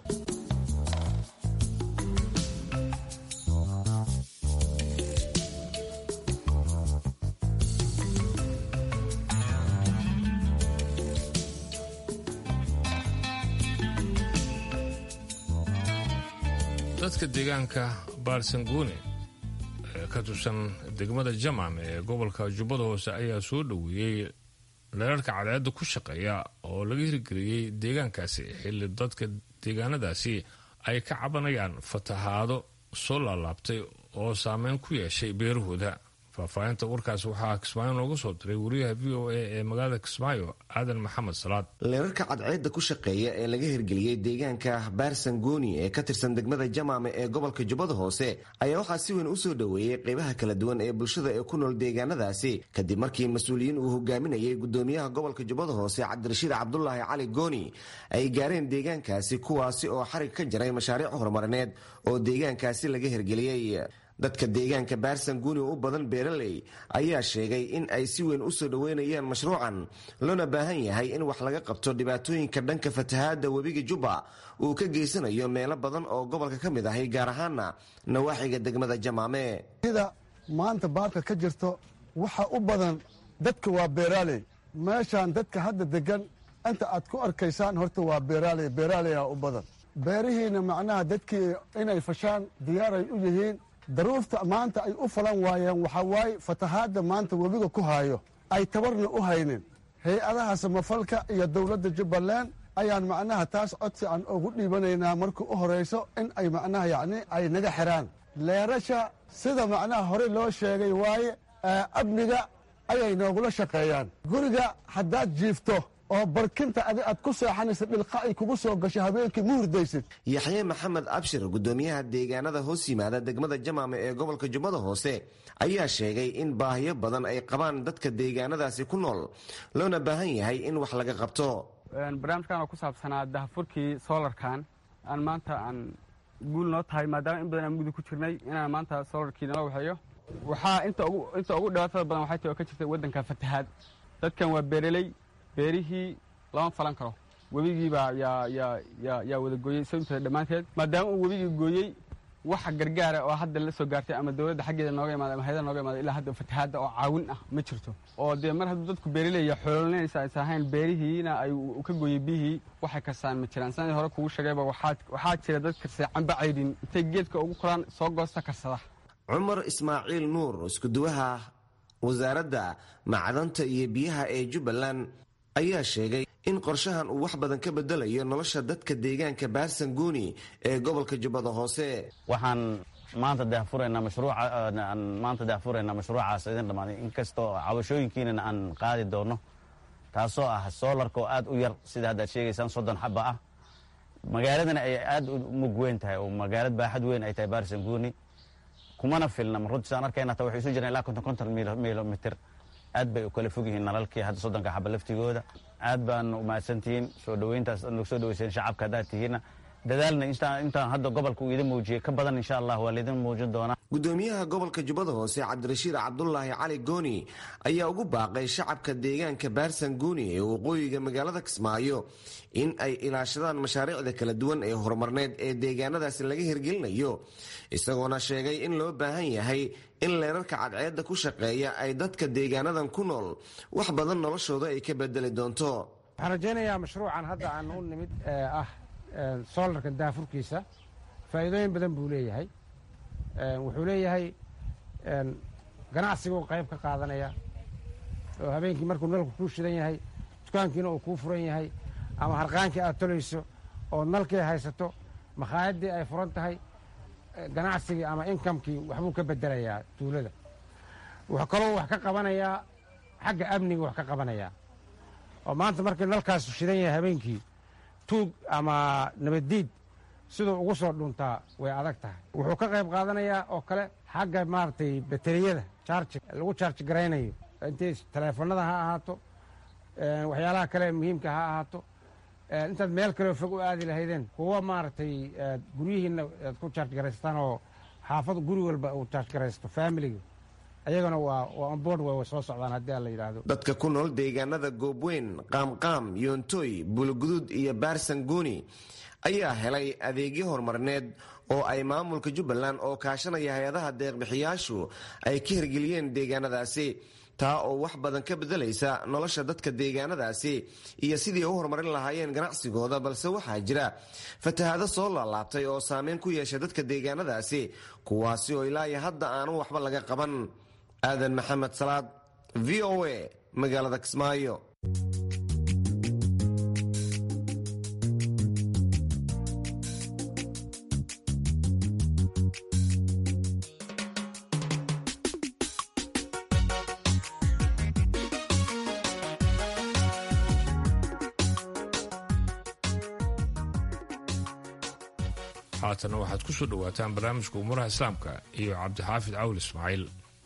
dadka deegaanka baarsanguune ee ka tirsan degmada jamam ee gobolka jubbada hoose ayaa soo dhoweeyey leerarka cadceedda ku shaqeeya oo laga hirgeliyey deegaankaasi xilli dadka deegaanadaasi ay ka cabanayaan fatahaado soo laalaabtay oo saameyn ku yeeshay beerahooda faahfaahinta warkaas waxaa kismaayo nooga soo diray wariyaha v o a ee magaalada kismaayo aadan maxamed salaad leerarka cadceedda ku shaqeeya ee laga hirgeliyey deegaanka baarsangooni ee ka tirsan degmada jamaame ee gobolka jubbada hoose ayaa waxaa si weyn u soo dhoweeyey qaybaha kala duwan ee bulshada ee ku nool deegaanadaasi kadib markii mas-uuliyiin uu hogaaminayay gudoomiyaha gobolka jubbada hoose cabdirashiid cabdulaahi cali gooni ay gaareen deegaankaasi kuwaasi oo xarig ka jaray mashaariic horumarineed oo deegaankaasi laga hirgeliyey dadka deegaanka baarsanguuni oo u badan beeraley ayaa sheegay in ay si weyn u soo dhoweynayaan mashruucan loona baahan yahay in wax laga qabto dhibaatooyinka dhanka fatahaadda webiga jubba uu ka geysanayo meelo badan oo gobolka ka mid ahay gaar ahaana nawaaxiga degmada jamaame sida maanta baarka ka jirto waxa u badan dadka waa beeraaley meeshaan dadka hadda degan inta aad ku arkaysaan horta waa beeraaley beeraaleyaa u badan beerihiina macnaha dadkii inay fashaan diyaaray u yihiin daruurta maanta ay u falan waayeen waxaa waaye fatahaadda maanta webiga ku haayo ay tabarna u haynin hay-adaha samafalka iyo dowladda jubbaland ayaan macnaha taas codsi aan ugu dhiibanaynaa marka u horayso in ay macnaha yacni ay naga xiraan leerasha sida macnaha hore loo sheegay waaye amniga ayay noogula shaqeeyaan guriga haddaad jiifto oo barkinta adi aad ku seexanaysa dhilqa ay kugu soo gasho habeenkii ma hurdaysid yaxye maxamed abshir gudoomiyaha deegaanada hoos yimaada degmada jamaame ee gobolka jubbada hoose ayaa sheegay in baahiyo badan ay qabaan dadka deegaanadaasi ku nool loona baahan yahay in wax laga qabto barnaamijkan oo ku saabsanaa dahafurkii soolarkan aan maanta aan guul noo tahay maadaama in badan aan mugdi ku jirnay inaan maanta soolarkii nala waxeeyo waxaa inta ugu dhibaatada badan waxay tahay oo ka jirta waddanka fatahaad dadkan waa beereley beerihii lama falan karo webigiibaa yaa wada gooyey sababteeda dhammaanteed maadaama uu webigii gooyey waxa gargaara oo hadda la soo gaartay ama dowladda xaggeeda nooga imaada ama hayada nooga imaada ilaa hadda fatahaadda oo caawin ah ma jirto oo dee mar hadduu dadku beerileya xoololinaysa aysa ahayn beerihiina ay ka gooyey biyihii waxay kastaan ma jiraan sanadii hore kugu sheegayba waxaa jira dad karsay camba caydhin intay geedka ugu koraan soo goosta karsada cumar ismaaciil nuur iskuduwaha wasaaradda macdanta iyo biyaha ee jubbaland ayaa sheegay in qorshahan uu wax badan ka bedelayo nolosha dadka deegaanka baarsanguuni ee gobolka jubbada hoose waxaan maanta dahfuraynaa mashruucaan maanta dahfuraynaa mashruucaas idin dhammaaday inkastoo cabashooyinkiinana aan qaadi doono taasoo ah soolarka oo aad u yar sida haddaad sheegaysaan soddon xaba ah magaaladana ay aad u mug weyn tahay oo magaalad baaxad weyn ay tahay baarsanguuni kumana filna runtiisaan arkayna ta waxay isu jiraan ilaa konton konton milomitir aad bay u kala fog yihiin nalalkii hadda soddonka xaba laftigooda aad baana umahadsantihiin soo dhoweyntaas aad soo dhoweyseen shacabka haddaad tihiinna dadaalna intaan hadda gobolka uu idin muujiyey ka badan insha allah waa laydin muujin doonaa gudoomiyaha gobolka jubbada hoose cabdirashiid cabdulaahi cali gooni ayaa ugu baaqay shacabka deegaanka baarsanguuni ee waqooyiga magaalada kismaayo in ay ilaashadaan mashaariicda kala duwan ee horumarneed ee deegaanadaasi laga hirgelinayo isagoona sheegay in loo baahan yahay in leerarka cadceedda ku shaqeeya ay dadka deegaanadan ku nool wax badan noloshooda ay ka bedeli doonto waxaan rajaynayaa mashruucan hadda aan u nimid ee ah soolarka daafurkiisa faa'iidooyin badan buu leeyahay wuxuu leeyahay ganacsiguu qayb ka qaadanaya oo habeenkii markuu nalku kuu shidan yahay dukaankiina uu kuu furan yahay ama harqaankii aad tolayso oo nalkii haysato makhaayadii ay furan tahay ganacsigii ama inkamkii waxbuu ka bedelayaa tuulada wuxuu kaloo wax ka qabanayaa xagga amniga wax ka qabanayaa oo maanta markii nalkaasu shidan yahay habeenkii tuug ama nabaddiid siduu ugu soo dhuntaa way adag tahay wuxuu ka qayb qaadanayaa oo kale xagga maaragtay bateriyada charji lagu charji garaynayo intay taleefanada ha ahaato waxyaalaha kale muhiimka ha ahaato intaad meel kaleo fog u aadi lahaydeen kuwa maaragtay guryihiina aad ku charj garaystaan oo xaafad guri walba uu charj garaysto familiga ayagana waa waa onboard way soo socdaan haddii aan la yidhaahdo dadka ku nool deegaanada goobweyn qaamqaam yoontoy bulugudud iyo baarsanguuni ayaa helay adeegyo horumarineed oo ay maamulka jubbaland oo kaashanaya hay-adaha deeqbixiyaashu ay ka hirgeliyeen deegaanadaasi taa oo wax badan ka bedelaysa nolosha dadka deegaanadaasi iyo sidii u horumarin lahaayeen ganacsigooda balse waxaa jira fatahaado soo laalaabtay oo saameyn ku yeesha dadka deegaanadaasi kuwaasi oo ilaa iyo hadda aanu waxba laga qaban aadan maxamed salaad v o a magaalada kismaayo haatana waxaad ku soo dhowaataan barnaamijka umuuraha islaamka iyo cabdixaafid cawl ismaaciil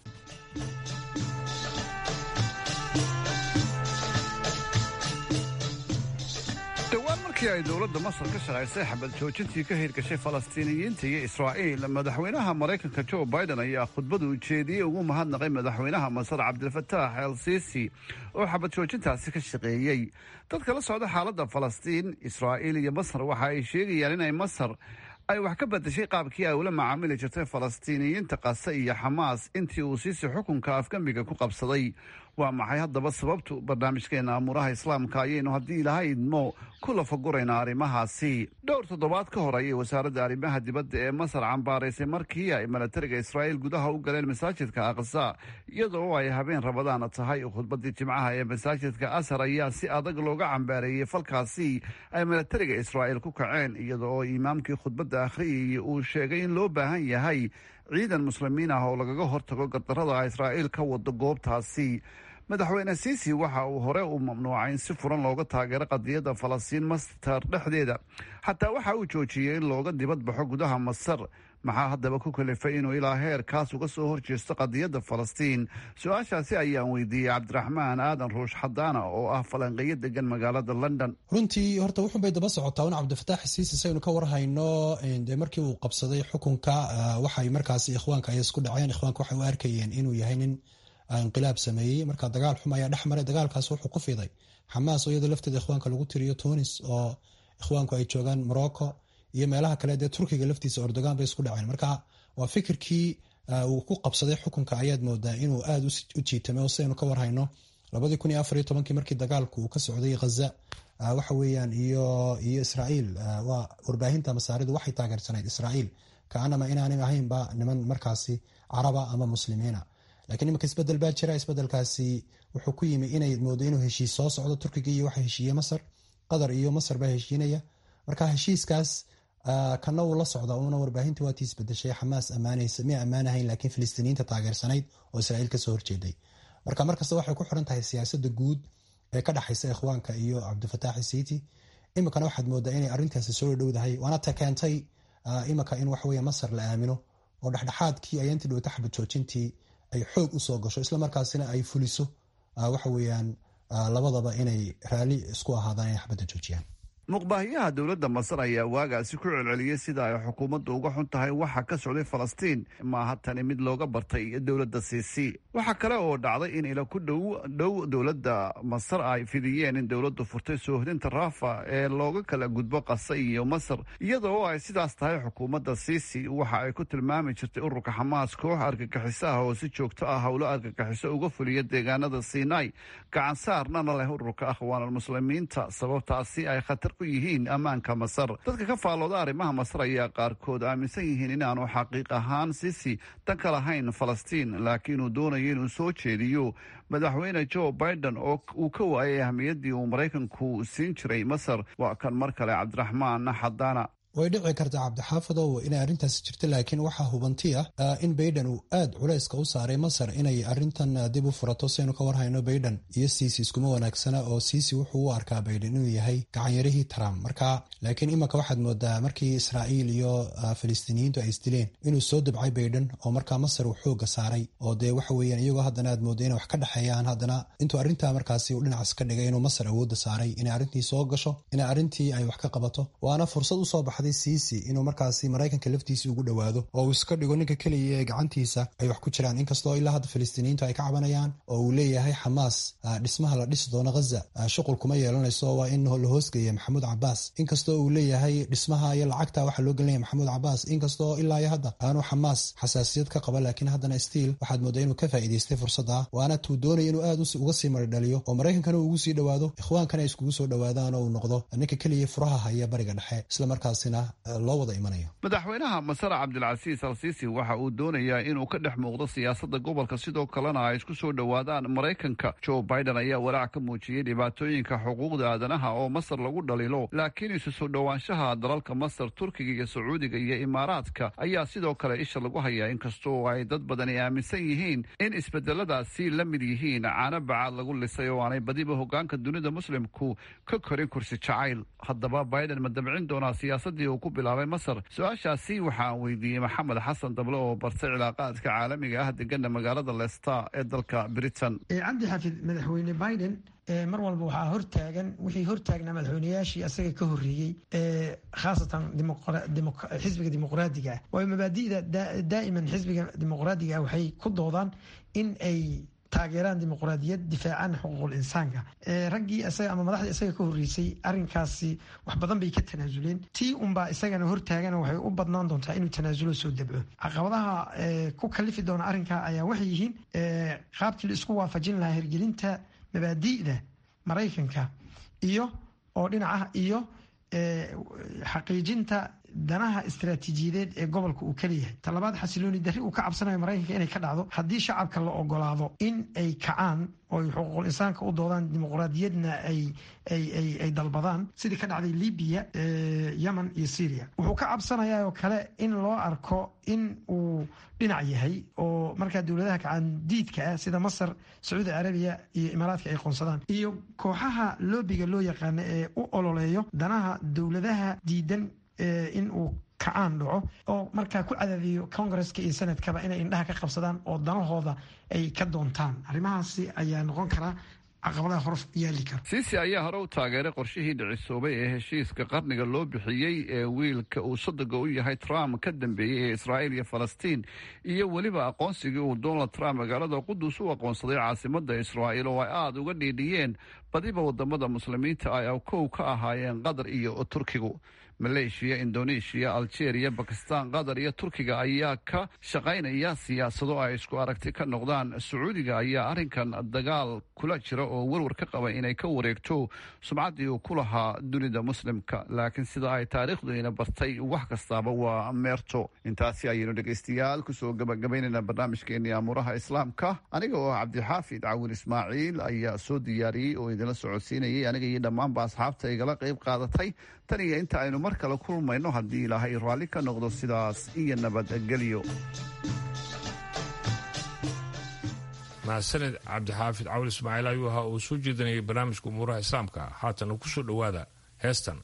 dhowaan markii ay dowladda masar ka shaqaysay xabad joojintii ka hirgashay falastiiniyiinta iyo israa'iil madaxweynaha maraykanka jo biden ayaa khudbadu ujeediyey ugu mahadnaqay madaxweynaha masar cabdilfataax el sisi oo xabad joojintaasi ka shaqeeyey dadka la socda xaaladda falastiin israa'iil iyo masar waxa ay sheegayaan inay masar ay wax ka badashay qaabkii ay ula macaamili jirtay falastiiniyiinta qase iyo xamaas intii uu siisi xukunka afgembiga ku qabsaday waa maxay haddaba sababtu barnaamijkeena amuuraha islaamka ayaynu haddii ilaha idmo ku lafaguraynaa arrimahaasi dhowr toddobaad ka hor ayay wasaaradda arrimaha dibadda ee masar cambaaraysay markii ay milatariga israa'iil gudaha u galeen masaajidka aqsa iyadoo ay habeen rabadaana tahay khudbadii jimcaha ee masaajidka asar ayaa si adag looga cambaareeyey falkaasi ay milatariga israa'iil ku kaceen iyada oo imaamkii khudbadda akhriyayay uu sheegay in loo baahan yahay ciidan muslimiin ah oo lagaga hortago gardarada israa'iil ka wado goobtaasi madaxweyne siisi waxa uu hore u mamnuucay in si furan looga taageero qadiyadda falastiin mastar dhexdeeda xataa waxa uu joojiyey in looga dibad baxo gudaha masar maxaa haddaba ku kalifay inuu ilaa heer kaas uga soo horjeesto qadiyadda falastiin su-aashaasi ayaan weydiiyey cabdiraxmaan aadan ruush xadaana oo ah falanqeeyo degan magaalada london runtii horta wuxunbay daba socotaa un cabdifataax siisi saynu ka warhayno de markii uu qabsaday xukunka waxay markaasi ikhwaanka ay isku dhaceen ikhwaanka waxay u arkayeen inuu yahay nin inqilaab sameeyey marka dagaal xum ayaa dhex maray dagaalkaas wuxuu ku fiday xamaas oo iyadoo lafteeda ikhwaanka lagu tiriyo tunis oo ikhwaanku ay joogaan morocco iyo meelaha kale dee turkiga laftiisa ordogan bay isku dhaceen marka waa fikirkii uu ku qabsaday xukunka ayaad moodaa inuu aada u jiitamay oo sidaynu ka warhayno labadii kun iyo afar iyo tobankii markii dagaalku uu ka socday ghaza waxa weeyaan iyo iyo israa'iil waa warbaahinta masaaridu waxay taageersanayd israa'iil kaanama inaanay ahaynba niman markaasi caraba ama muslimiina lakiin imanka isbedel baa jira isbedelkaasi wuxuu ku yimi inay moodo inuu heshiis soo socdo turkiga iyo waxa heshiiye masar qatar iyo masar baa heshiinaya marka heshiiskaas kana uu la socda una warbaahinta waatii isbedeshay xamaas ammaanaysa may ammaanahayn laakiin filistiiniyiinta taageersanayd oo israa'iil kasoo horjeeday marka markasta waxay ku xiran tahay siyaasada guud ee ka dhexaysa ikhwaanka iyo cabdifataax siiti iminkana waxaad moodaa inay arrintaasi soo dhowdahay waana ta keentay iminka in waxaweya masar la aamino oo dhexdhexaadkii ayaantii dhowta xabad joojintii ay xoog usoo gasho islamarkaasina ay fuliso waxa weeyaan labadaba inay raalli isku ahaadaan inay xabadda joojiyaan muqbaahiyaha dowladda masar ayaa waagaasi ku celceliyey sida ay xukuumaddu uga xun tahay waxa ka socday falastiin maaha tani mid looga bartay dowladda siisi waxaa kale oo dhacday in ila ku dhow dhow dowladda masar ay fidiyeen in dowladdu furtay soohdinta raafa ee looga kala gudbo qase iyo masar iyadoo ay sidaas tahay xukuumadda siisi waxa ay ku tilmaami jirtay ururka xamaas koox argagixiso ah oo si joogto ah howlo argagixiso uga fuliya deegaanada sinai gacan saarnana leh ururka akhwaanalmuslimiinta sababtaasi ay khatar ku yihiin ammaanka masar dadka ka faallooda arrimaha masar ayaa qaarkood aaminsan yihiin inaanu xaqiiq ahaan sisi dan ka lahayn falastiin laakiin uu doonayo inuu soo jeediyo madaxweyne joe biden oo uu ka waayay ahmiyaddii uu maraykanku siin jiray masar waa kan mar kale cabdiraxmaan xadaana way dhici kartaa cabdixaafidow inay arrintaasi jirto laakiin waxaa hubanti ah in baiden uu aad culayska u saaray masar inay arintan dib u furato saynu ka warhayno baiden iyo siisi iskuma wanaagsana oo siisi wuxuu u arkaa baiden inuu yahay gacanyarihii trump marka laakiin imanka waxaad moodaa markii israa'iil iyo filistiiniyiintu ay isdileen inuu soo dabcay baiden oo markaa masar uu xooga saaray oo dee waxa weeyaan iyagoo haddana aad mooda inay wax ka dhexeeyaan haddana intuu arrintaa markaasi uu dhinacaas ka dhigay inuu masar awoodda saaray inay arrintii soo gasho inay arrintii ay wax ka qabato waana fursad usoo baxday saamaxday siisi inuu markaasi maraykanka laftiisa ugu dhowaado oo uu iska dhigo ninka keliya ee gacantiisa ay wax ku jiraan inkastoo ilaa hadda filistiiniyiintu ay ka cabanayaan oo uu leeyahay xamaas dhismaha la dhisi doono ghaza shuqul kuma yeelanayso waa in la hoosgeeya maxamuud cabaas inkastoo uu leeyahay dhismaha iyo lacagta waxaa loo gelinaya maxamuud cabaas inkastoo ilaa iyo hadda aanu xamaas xasaasiyad ka qaba laakiin haddana stiil waxaad moodaa inuu ka faa'iidaystay fursadda waana tuu doonaya inuu aad uga sii maridhaliyo oo maraykankana uu ugu sii dhowaado ikhwaankana ay iskugu soo dhowaadaan oo uu noqdo ninka keliya furaha haya bariga dhexe islamarkaasina loo wada imanayo madaxweynaha masar cabdilcasiis al siisi waxa uu doonayaa inuu ka dhex muuqdo siyaasadda gobolka sidoo kalena ay isku soo dhowaadaan maraykanka joe biden ayaa walaac ka muujiyey dhibaatooyinka xuquuqda aadanaha oo masar lagu dhalilo laakiin isu soo dhowaanshaha dalalka masar turkiga iyo sacuudiga iyo imaaraadka ayaa sidoo kale isha lagu hayaa inkastoo ay dad badani aaminsan yihiin in isbedeladaasi la mid yihiin caano bacaad lagu lisay oo aanay badiba hogaanka dunida muslimku ka korin kursi jacayl haddaba biden ma dabcin doonaa siyaasadii uu ku bilaabay masar su-aashaasi waxaan weydiiyey maxamed xasan dable oo bartay cilaaqaadka caalamiga ah degana magaalada leicester ee dalka britain cabdi xafid madaxweyne biden mar walba waxaa hortaagan wixii hortaagnaa madaxweynayaashii asaga ka horeeyey khaasatan xisbiga dimuqraadiga ah waayo mabaadi'da daa'iman xisbiga dimuqraadiga ah waxay ku doodaan in ay taageeraan dimuqraadiyad difaacaan xuquuqul insaanka raggii isaga ama madaxdii isaga ka horreysay arrinkaasi wax badan bay ka tanaasuleen tii unbaa isagana hortaagana waxay u badnaan doontaa inuu tanaasulo soo dabco caqabadaha ku kalifi doona arrinkaa ayaa waxay yihiin qaabkii la isku waafajin lahaa hirgelinta mabaadi'da maraykanka iyo oo dhinaca iyo xaqiijinta danaha istaraatiijiyadeed ee gobolka uu kaleeyahay talabaad xasilooni darri uu ka cabsanayo maraykanka inay ka dhacdo haddii shacabka la ogolaado in ay kacaan ooy xuquuqul insaanka u doodaan dimuqraadiyadna ay dalbadaan sidii ka dhacday libiya yemen iyo syria wuxuu ka cabsanayaa oo kale in loo arko in uu dhinac yahay oo markaa dowladaha kacaandiidka ah sida masar sacuudi carabiya iyo imaaraadka ay qoonsadaan iyo kooxaha loobiga loo yaqaano ee u ololeeyo danaha dowladaha diidan in uu kacaan dhaco oo markaa ku cadaadiyo congresska iyo senadkaba inay indhaha ka qabsadaan oo danahooda ay ka doontaan arrimahaasi ayaa noqon karaa caqabadaha hor yaali kara siisi ayaa hore u taageeray qorshihii dhicisoobay ee heshiiska qarniga loo bixiyey ee wiilka uu sodoga u yahay trump ka dambeeyey ee israa'iil iyo falastiin iyo weliba aqoonsigii uu donald trump magaalada qudus u aqoonsaday caasimadda israa'iil oo ay aada uga dhiidhiyeen badiba wadamada muslimiinta ay kow ka ahaayeen qatar iyo turkigu maleeshiya indoneeshiya aljeeriya bakistan qatar iyo turkiga ayaa ka shaqaynaya siyaasado ay isku aragti ka noqdaan sacuudiga ayaa arrinkan dagaal kula jira oo warwar ka qaba inay ka wareegto sumcaddii uu ku lahaa dunida muslimka laakiin sida ay taariikhduina bartay wax kastaaba waa meerto intaasi ayaynu dhegaystayaal kusoo gabagabaynayna barnaamijkeenii amuuraha islaamka aniga oo cabdixaafid cawin ismaaciil ayaa soo diyaariyey oo idinla socodsiinayay aniga iyo dhammaanba asxaabta igala qayb qaadatay tan iyo inta aynu mar kale kulmayno haddii ilaahay raalli ka noqdo sidaas iyo nabadgelyo mahadsaned cabdixaafid cawil ismaaciil ayuu ahaa uu soo jeedinayay barnaamijka umuuraha islaamka haatana ku soo dhowaada heestan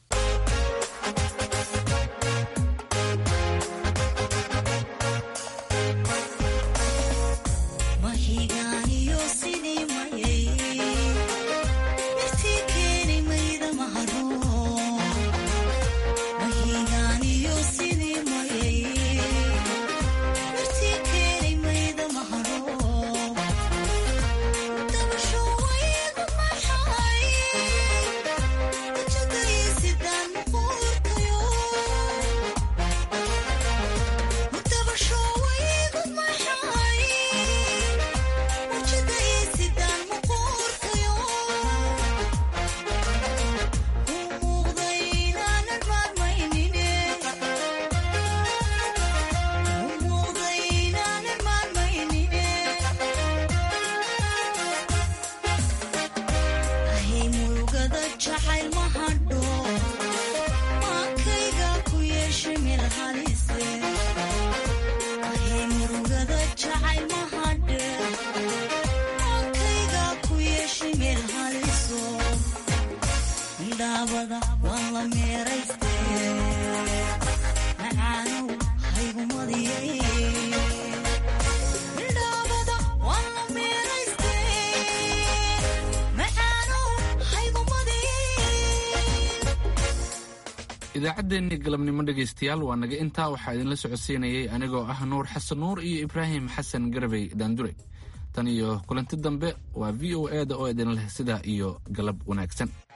idaacaddeenii galabnimo dhegaystayaal waa naga intaa waxaa idinla socodsiinayay anigoo ah nuur xasan nuur iyo ibraahim xasan garabey daandure tan iyo kulanti dambe waa v o e da oo idin leh sidaa iyo galab wanaagsan